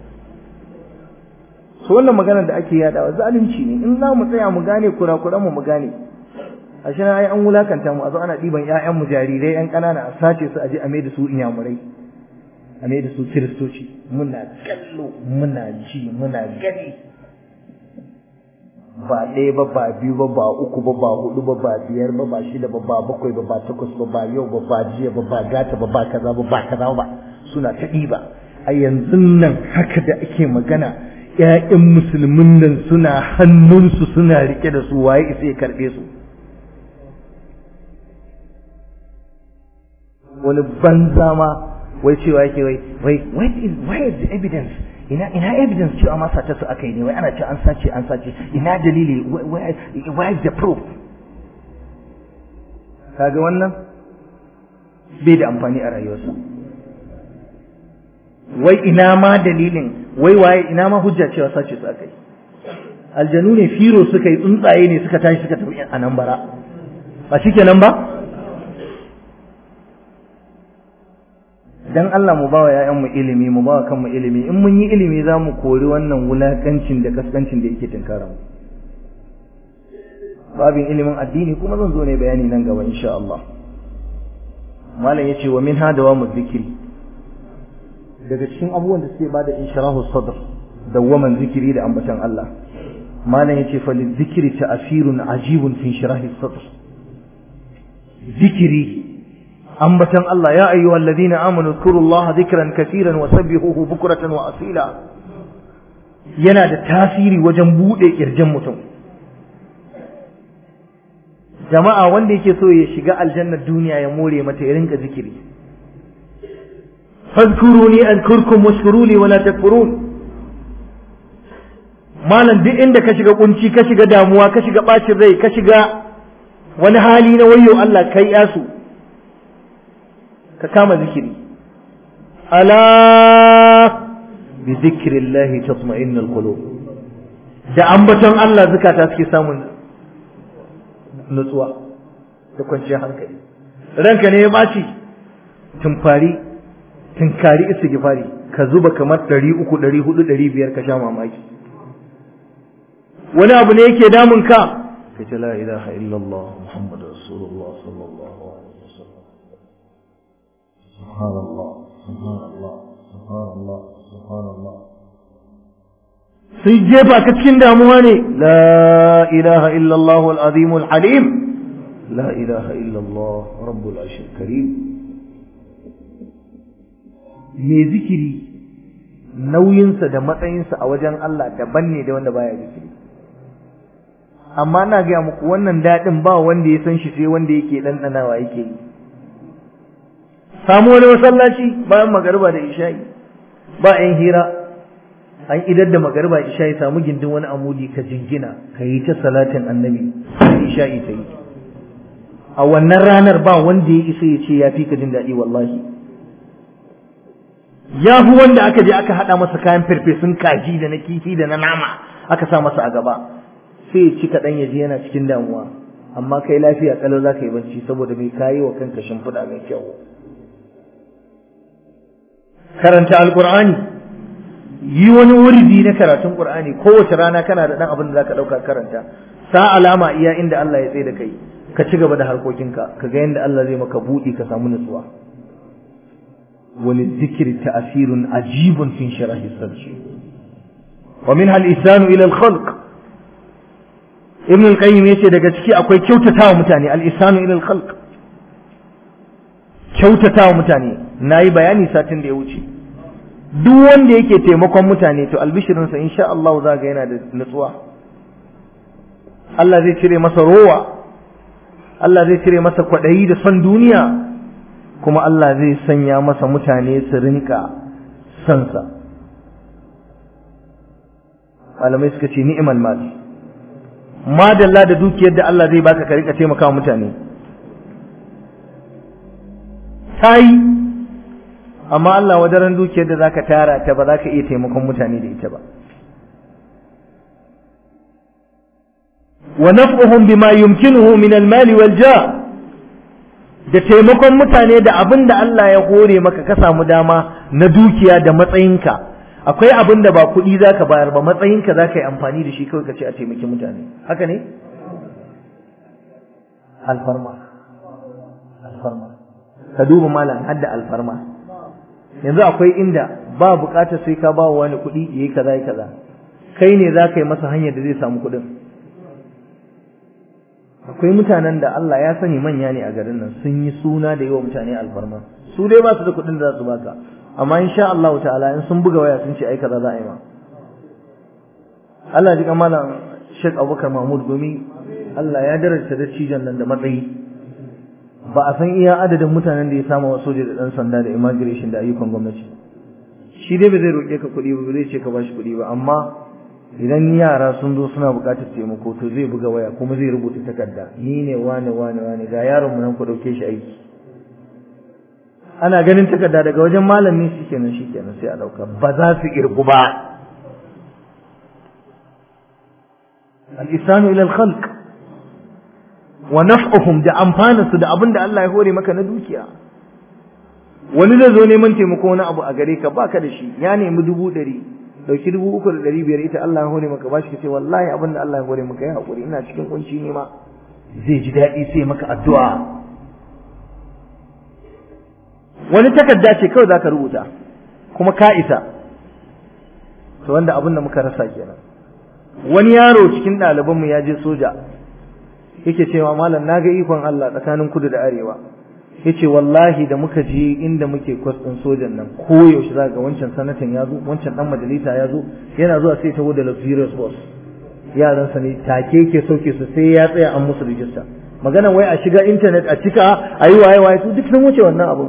su wannan magana da ake yadawa zalunci ne in za mu tsaya mu gane kurakuran mu mu gane a shi ai an wulakanta mu a zo ana ɗiban ƴaƴan mu jarirai ƴan ƙanana a sace su a je a mai da su inyamurai a mai da su kiristoci muna kallo muna ji muna gani ba ɗaya ba ba biyu ba ba uku ba ba hudu ba ba biyar ba ba shida ba ba bakwai ba ba takwas ba ba yau ba ba jiya ba ba gata ba ba kaza ba ba kaza ba suna ta ɗiba a yanzu nan haka da ake magana ƴaƴan musulmin nan suna hannunsu suna rike da su waye isa ya karɓe su wani banza ma wai cewa yake wai wai why is the evidence ina ina evidence cewa ma sace su aka yi ne wai ana ce an sace an sace ina dalili why is the proof kaga wannan bai da amfani a rayuwarsa wai ina ma dalilin wai waye ina ma hujja cewa sace su aka yi aljanu ne firo suka yi tsuntsaye ne suka tashi suka tafi a nan bara ba shikenan ba dan Allah mu bawa ƴaƴanmu ilimi mu bawa kanmu ilimi in mun yi ilimi za mu kori wannan wulakancin da kaskancin da yake tunkara mu babin ilimin addini kuma zan zo ne bayani nan gaba insha Allah malam yace wa min hada wa zikiri daga cikin abubuwan da suke bada insharahu sadr dawwaman zikiri da ambatan Allah malam yace fa lizikri ta'sirun ajibun fi inshirahi sadr zikiri ambatan Allah ya ayyuhal ladina amanu zkurullaha dhikran katiran wa sabbihuhu bukratan wa asila yana da tasiri wajen bude kirjin mutum jama'a wanda yake so ya shiga aljannar duniya ya more mata ya rinka zikiri fadhkuruni ankurkum washkuruni wala takfurun malam duk inda ka shiga kunci ka shiga damuwa ka shiga bacin rai ka shiga wani hali na wayo Allah kai yasu ka kama zikiri ala bi zikrillahi tatma'innul qulub da ambaton Allah zukata suke samun nutsuwa da kwanciyar hankali ranka ne ya ɓaci tumfari tunkari istighfari ka zuba kamar ɗari uku ɗari hudu ɗari biyar ka sha mamaki wani abu ne yake damun ka ka ce la ilaha illallah muhammad rasulullah sallallahu alaihi wasallam subhanallah subhanallah subhanallah subhanallah sai jefa ka cikin damuwa ne la ilaha illallah al-azim al-halim la ilaha illallah rabbul arshil karim me zikiri nauyinsa da matsayinsa a wajen Allah daban ne da wanda baya zikiri amma na gaya muku wannan daɗin ba wanda ya san shi sai wanda yake ɗanɗanawa yake yi samu wani masallaci bayan magariba da isha'i ba 'yan hira an idar da magariba isha'i samu gindin wani amudi ka jingina ka yi ta salatin annabi isha'i ta yi a wannan ranar ba wanda ya isa ya ce ya fi ka jin daɗi wallahi ya fi wanda aka je aka haɗa masa kayan farfesun kaji da na kifi da na nama aka sa masa a gaba sai ya ci kaɗan ya je yana cikin damuwa amma kai lafiya kalau za ka yi bacci saboda bai kayi wa kanka shimfiɗa mai kyau karanta alƙur'ani yi wani wuridi na karatun ƙur'ani kowace rana kana da ɗan abin da za ka ɗauka karanta sa alama iya inda Allah ya tsaye da kai ka ci gaba da harkokinka ka ga yadda Allah zai maka buɗi ka samu nutsuwa وللذكر تأثير عجيب في انشراح الصدر ومنها الإحسان إلى الخلق ابن القيم yace daga ciki akwai kyautatawa mutane al-ihsanu ila al-khalq kyautatawa mutane nayi bayani satin da ya wuce duk wanda yake taimakon mutane to albishirin sa insha Allah za ga yana da nutsuwa Allah zai cire masa rowa Allah zai cire masa kwadayi da son duniya kuma Allah zai sanya masa mutane su rinka sansa malamai suka ce ni'mal mal madalla da dukiyar da Allah zai baka ka rinka taimaka mutane tayi amma Allah wadaran dukiyar da zaka tara ta ba za ka iya taimakon mutane da ita ba wa naf'uhum bima yumkinuhu min al-mal wal ja' da taimakon mutane da abin da Allah ya hore maka ka samu dama na dukiya da matsayinka akwai abin da ba kuɗi za ka bayar ba matsayinka za ka yi amfani da shi kawai ka ce a taimaki mutane haka ne alfarma alfarma ka duba malam hadda alfarma yanzu akwai inda ba bukatar sai ka ba wani kuɗi yayi kaza yayi kaza kai ne za ka yi masa hanyar da zai samu kuɗin akwai mutanen da Allah ya sani manya ne a garin nan sun yi suna da yawa mutane alfarma su dai ba su da kuɗin da za su baka amma insha Allah ta'ala in sun buga waya sun ce ai kaza za a yi ma Allah ji malam Sheikh Abubakar Mahmud Gumi Allah ya daraja da cijan nan da matsayi ba a san iya adadin mutanen da ya samu wa soja da dan sanda da immigration da ayyukan gwamnati shi dai ba zai roƙe ka kuɗi ba zai ce ka bashi kuɗi ba amma idan yara sun zo suna buƙatar taimako to zai buga waya kuma zai rubuta takarda ni ne wane wane wane ga yaron mu nan ku ɗauke shi aiki ana ganin takarda daga wajen malami shikenan shikenan sai a ɗauka ba za su irgu ba al-isanu ila al-khalq wa naf'uhum da amfaninsu da abin da Allah ya hore maka na dukiya wani zai zo neman taimako wani abu a gare ka baka da shi ya nemi dubu ɗari dauki dubu uku da ɗari biyar ita Allah ya hore maka bashi ka ce wallahi abin da Allah ya hore maka ya haƙuri ina cikin kunci ne ma zai ji daɗi sai maka addu'a wani takarda ce kawai zaka rubuta kuma ka isa to wanda abin da muka rasa kenan wani yaro cikin ɗalibanmu ya je soja yake cewa malam naga ikon Allah tsakanin kudu da arewa yace wallahi da muka je inda muke kwas din sojan nan ko yaushe za ga wancan sanatan ya zo wancan dan majalisa ya zo yana zuwa sai taho da luxurious bus yaran sa ne take yake sauke su sai ya tsaya an musu rijista magana wai a shiga internet a cika a yi waye waye su duk sun wuce wannan abu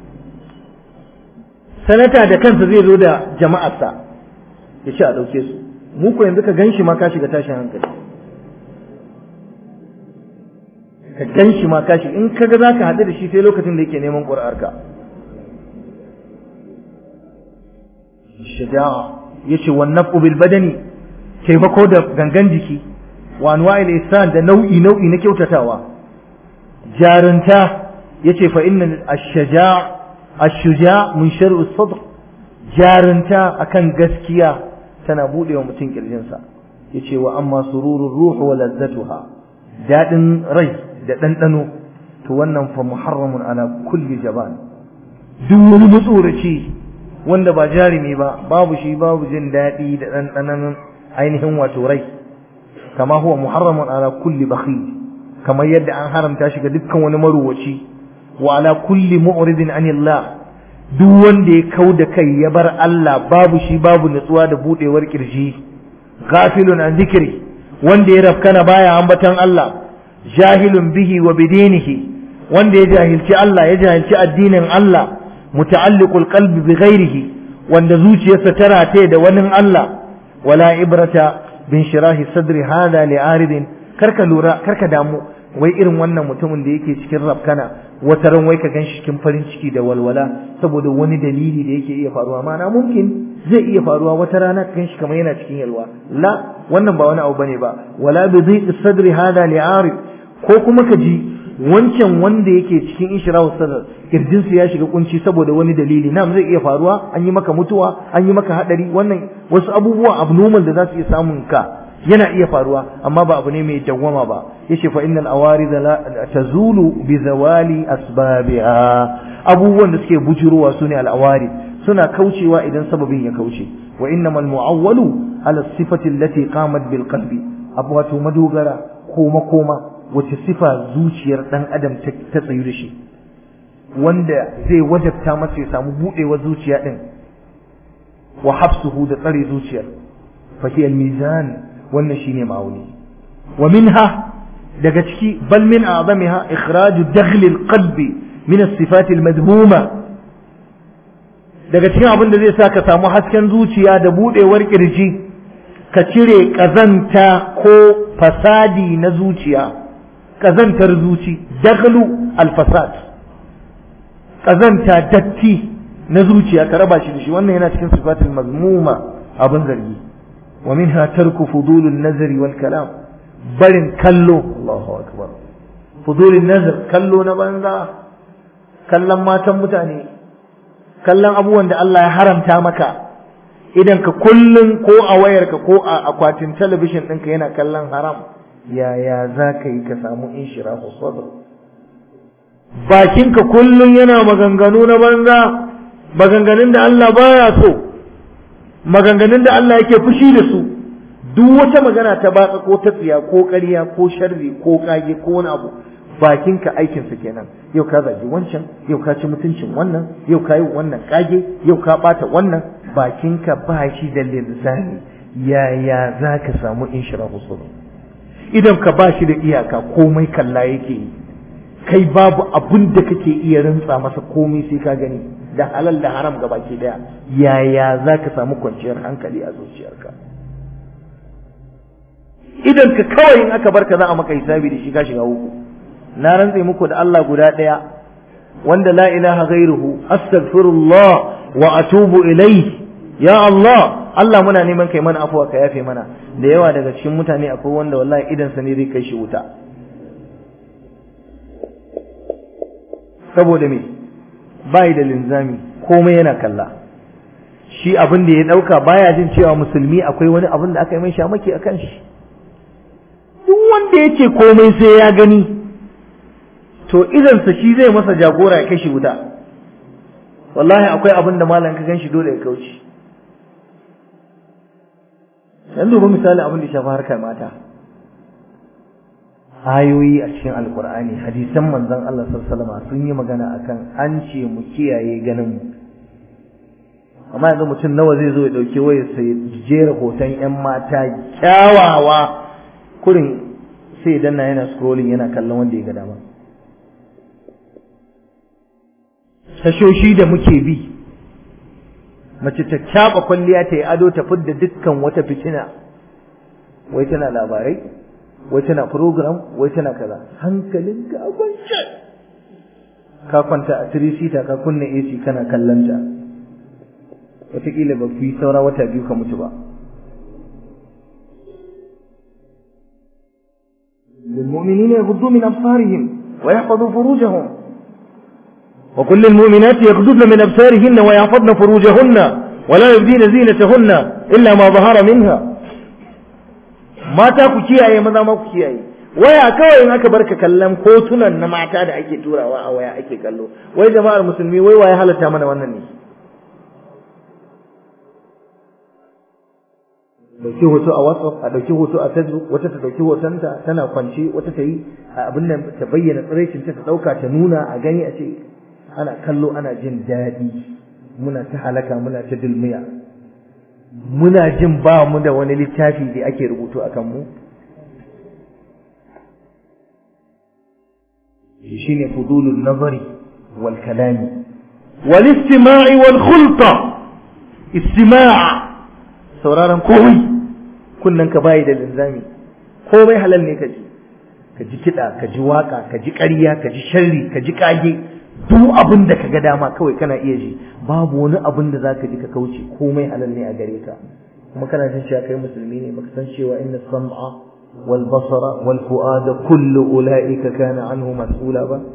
sanata da kansa zai zo da jama'arsa ya ce a ɗauke su mu ko yanzu ka gan shi ma ka shiga tashin hankali ka gan shi ma kashi in kaga za ka haɗu da shi sai lokacin da yake neman ƙuri'arka shaja'a ya ce wa naf'u bil badani taimako da gangan jiki wa anwa'il ihsan da nau'i nau'i na kyautatawa jarunta yace fa inna ash-shaja' ash-shuja' min shar'i sadr jarunta akan gaskiya tana budewa mutum kirjinsa yace wa amma sururur ruh wa ladzatuha dadin rai da dandano to wannan fa muharramun ala kulli jaban duk wani matsoraci wanda ba jarumi ba babu shi babu jin daɗi da ɗanɗanon ainihin wato rai kama huwa muharramun ala kulli bakhil kamar yadda an haramta shi ga dukkan wani maruwaci wa ala kulli mu'ridin anillah duk wanda ya kau da kai ya bar Allah babu shi babu nutsuwa da budewar kirji ghafilun an zikri wanda ya rafkana baya ambatan Allah jahilun bihi wa bidinihi wanda ya jahilci Allah ya jahilci addinin Allah muta'alliqul qalbi bi ghairihi wanda zuciyarsa ta rataye da wani Allah wala ibrata bin shirahi sadri hada li aridin karka lura karka damu wai irin wannan mutumin da yake cikin rafkana wata ran wai ka ganshi cikin farin ciki da walwala saboda wani dalili da yake iya faruwa mana mumkin zai iya faruwa wata rana ka ganshi kamar yana cikin yalwa la wannan ba wani abu bane ba wala bi dhiqi sadri hada li arid ko kuma ka ji wancan wanda yake cikin ishrahu sadr kirjinsa ya shiga kunci saboda wani dalili nam zai iya faruwa an yi maka mutuwa an yi maka hadari wannan wasu abubuwa abnormal da za su iya samun ka yana iya faruwa amma ba abu ne mai dawwama ba yace fa innal awarid la tazulu bi zawali asbabiha abubuwan da suke bujurowa sune al awarid suna kaucewa idan sababin ya kauce wa innamal mu'awwalu ala sifati allati qamat bil qalbi abu wato madogara koma koma wace sifa zuciyar dan adam ta tsayu da shi wanda zai wajabta masa ya samu budewar zuciya din wa habsuhu da tsare zuciyar fa hiya al-mizan wannan shine ma'auni wa minha daga ciki bal min a'zamiha ikhraj dakhil al-qalb min as-sifat al-madhmuma daga cikin abin da zai sa ka samu hasken zuciya da budewar kirji ka cire kazanta ko fasadi na zuciya kazantar zuci dakhlu al-fasad kazanta datti na zuciya ka raba shi da shi wannan yana cikin sifatul mazmuma abin zargi wa minha tarku fudulun nazari wal kalam barin kallo Allahu akbar fudulun nazar kallo na banza kallon matan mutane kallon abubuwan da Allah ya haramta maka idan ka kullun ko a wayarka ko a akwatin talabishin ɗinka yana kallon haram yaya za ka yi ka samu inshirahu sadr bakinka kullum yana maganganu na banza maganganun da Allah baya so maganganun da Allah yake fushi da su duk wata magana ta batsa ko ta tsiya ko ƙarya ko sharri ko kage ko wani abu bakinka aikinsa kenan yau ka zagi wancan yau ka ci mutuncin wannan yau ka yi wannan kage yau ka bata wannan bakinka ba shi da linzami yaya za ka samu inshirahu sadr idan ka ba shi da iyaka komai kalla yake yi kai babu abin da kake iya rantsa masa komai sai ka gani da halal da haram gaba ke daya yaya za ka samu kwanciyar hankali a zuciyarka idan ka kawai in aka barka za a maka hisabi da shi ka shiga uku na rantse muku da Allah guda daya wanda la ilaha ghairuhu astaghfirullah wa atubu ilayhi ya Allah Allah muna neman kai mana afuwa ka yafe mana da yawa daga cikin mutane akwai wanda wallahi idan sa ne zai kai shi wuta saboda me bai da linzami komai yana kalla shi abin da ya dauka baya jin cewa musulmi akwai wani abin da aka yi mai shamaki a kan shi duk wanda ya ce komai sai ya gani to idansa shi zai masa jagora ya kai shi wuta wallahi akwai abin da malam ka gan shi dole ya kauce yanzu ba misali abin da ya shafi harkar mata ayoyi a cikin alkur'ani hadisan manzon Allah sallallahu alaihi sun yi magana akan an ce mu kiyaye ganin mu amma yanzu mutum nawa zai zo ya dauke waya sai jera hoton yan mata kyawawa kurin sai danna yana scrolling yana kallon wanda ya ga dama tashoshi da muke bi mace ta caba kwalliya ta yi ado ta fidda dukkan wata fitina wai tana labarai wai tana program wai tana kaza hankalin ka kwance ka kwanta a three seater ka kunna AC kana kallanta wataƙila ba fi saura wata biyu ka mutu ba للمؤمنين يغضوا من أبصارهم ويحفظوا فروجهم وكل المؤمنات يغضضن من أبصارهن ويحفظن فروجهن ولا يبدين زينتهن إلا ما ظهر منها ما تاكو كياye maza ma ku kiyaye waya kawai in aka barka kallon hotunan na mata da ake turawa a waya ake kallo wai jama'ar musulmi wai waye halatta mana wannan ne dauki hoto a WhatsApp a dauki hoto a Facebook wata ta dauki hotonta tana kwance wata ta yi abin nan ta bayyana tsiraicin ta ta dauka ta nuna a gani a ce ana kallo ana jin daɗi muna ta halaka muna ta dulmiya muna jin ba mu da wani littafi da ake rubutu a kanmu shine fudulun nazari wal kalami wal istima'i wal khulta istima' sauraron komai kunnan ka bayi da linzami komai halal ne ka ji ka ji kiɗa ka ji waka ka ji ƙarya ka ji sharri ka ji ƙage duk abin da ka ga dama kawai kana iya ji babu wani abin da zaka ji ka kauce komai halal ne a gare ka kuma kana jin cewa kai musulmi ne baka san cewa inna sam'a wal basara wal fu'ada kullu ulaika kana anhu mas'ula ba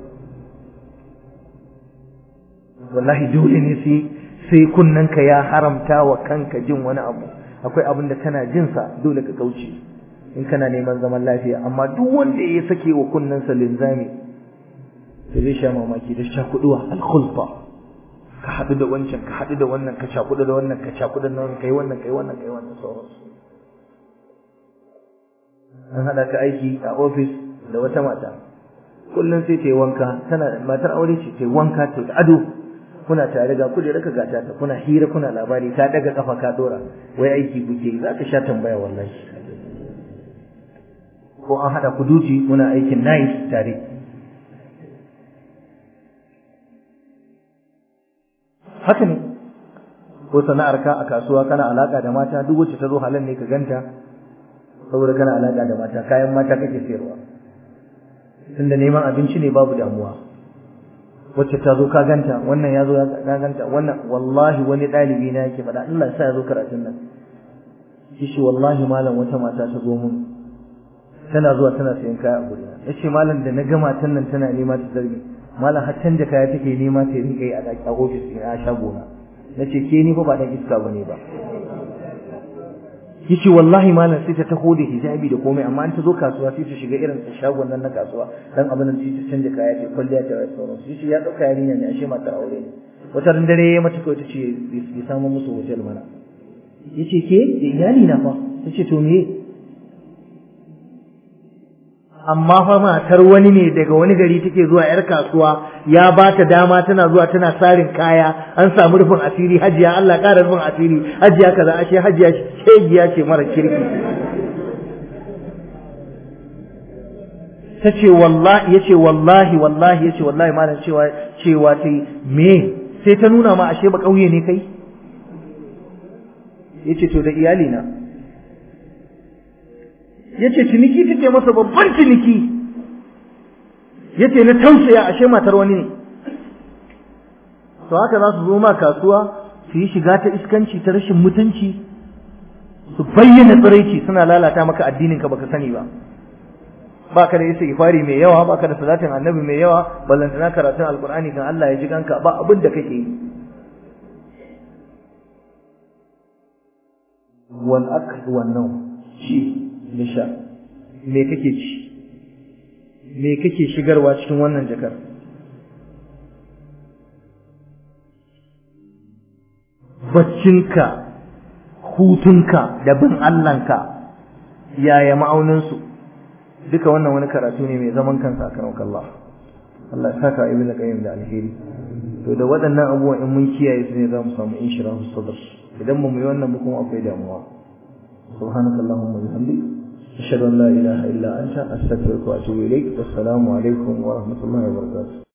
wallahi dole ne sai sai kunnanka ya haramta wa kanka jin wani abu akwai abin da kana jin sa dole ka kauce in kana neman zaman lafiya amma duk wanda ya sake wa kunnansa linzami sai zai sha mamaki da sha kuduwa alkhulfa ka haɗu da wancan ka haɗu da wannan ka sha kudu da wannan ka sha kudu da wannan kai wannan kai wannan kai wannan sauransu an haɗa ka aiki a ofis da wata mata kullum sai ta yi wanka tana matar aure ce ta yi wanka ta ado kuna tare ga kujera ka gata ta kuna hira kuna labari ta daga kafa ka dora wai aiki kuke za ka sha tambaya wallahi ko an haɗa ku duti kuna aikin night tare haka ne ko sana'arka a kasuwa kana alaka da mata duk wacce ta zo halin ne ka ganta saboda kana alaka da mata kayan mata kake sayarwa tunda neman abinci ne babu damuwa wacce ta zo ka ganta wannan ya zo ka ganta wannan wallahi wani ɗalibi na yake faɗa Allah ya sa ya zo karatun nan shi wallahi malam wata mata ta zo mun tana zuwa tana sayan kaya a gurina yace malam da na ga matan nan tana nema ta zargi malam har canja kaya take nema ta rinka yi a daki a ofis ɗin a shagona nace ke ni fa ba dan iska bane ba yace wallahi malam sai ta taho da hijabi da komai amma an ta zo kasuwa sai ta shiga irin ta shagon nan na kasuwa dan abin da sai ta canja kaya ce kwalliya ta wai sauran shi ya dauka yarinya ne ashe matar aure ne wata ran dare ya mata kawai ta ce ya samu musu hotel mana yace ke da iyali na fa tace to me amma fa matar wani ne daga wani gari take zuwa yar kasuwa ya ba ta dama tana zuwa tana sarin kaya an samu rufin asiri hajiya Allah ƙara rufin asiri hajiya kaza ashe hajiya shegiya ce mara kirki ta ce wallahi yace wallahi wallahi yace wallahi malam cewa cewa sai me sai ta nuna ma ashe ba kauye ne kai yace to da iyali na yace ciniki take masa babban ciniki yace na tausaya ashe matar wani ne to haka za su zo ma kasuwa su yi shiga ta iskanci ta rashin mutunci su bayyana tsiraici suna lalata maka addinin ka baka sani ba baka da istighfari mai yawa baka da salatin annabi mai yawa ballantana karatun alqur'ani kan Allah ya ji kanka ba abin da kake yi wal akl wan nawm shi da sha me kake ci me kake shigarwa cikin wannan jakar baccinka hutunka da bin Allahnka yaya ma'auninsu duka wannan wani karatu ne mai zaman kansa a karon Allah Allah ya saka ibn qayyim da alheri to da waɗannan abubuwan in mun kiyaye su ne za mu samu inshirahu sadr idan mu yi wannan mu kuma akwai damuwa subhanakallahumma wa bihamdika أشهد أن لا إله إلا أنت أستغفرك وأتوب إليك والسلام عليكم ورحمة الله وبركاته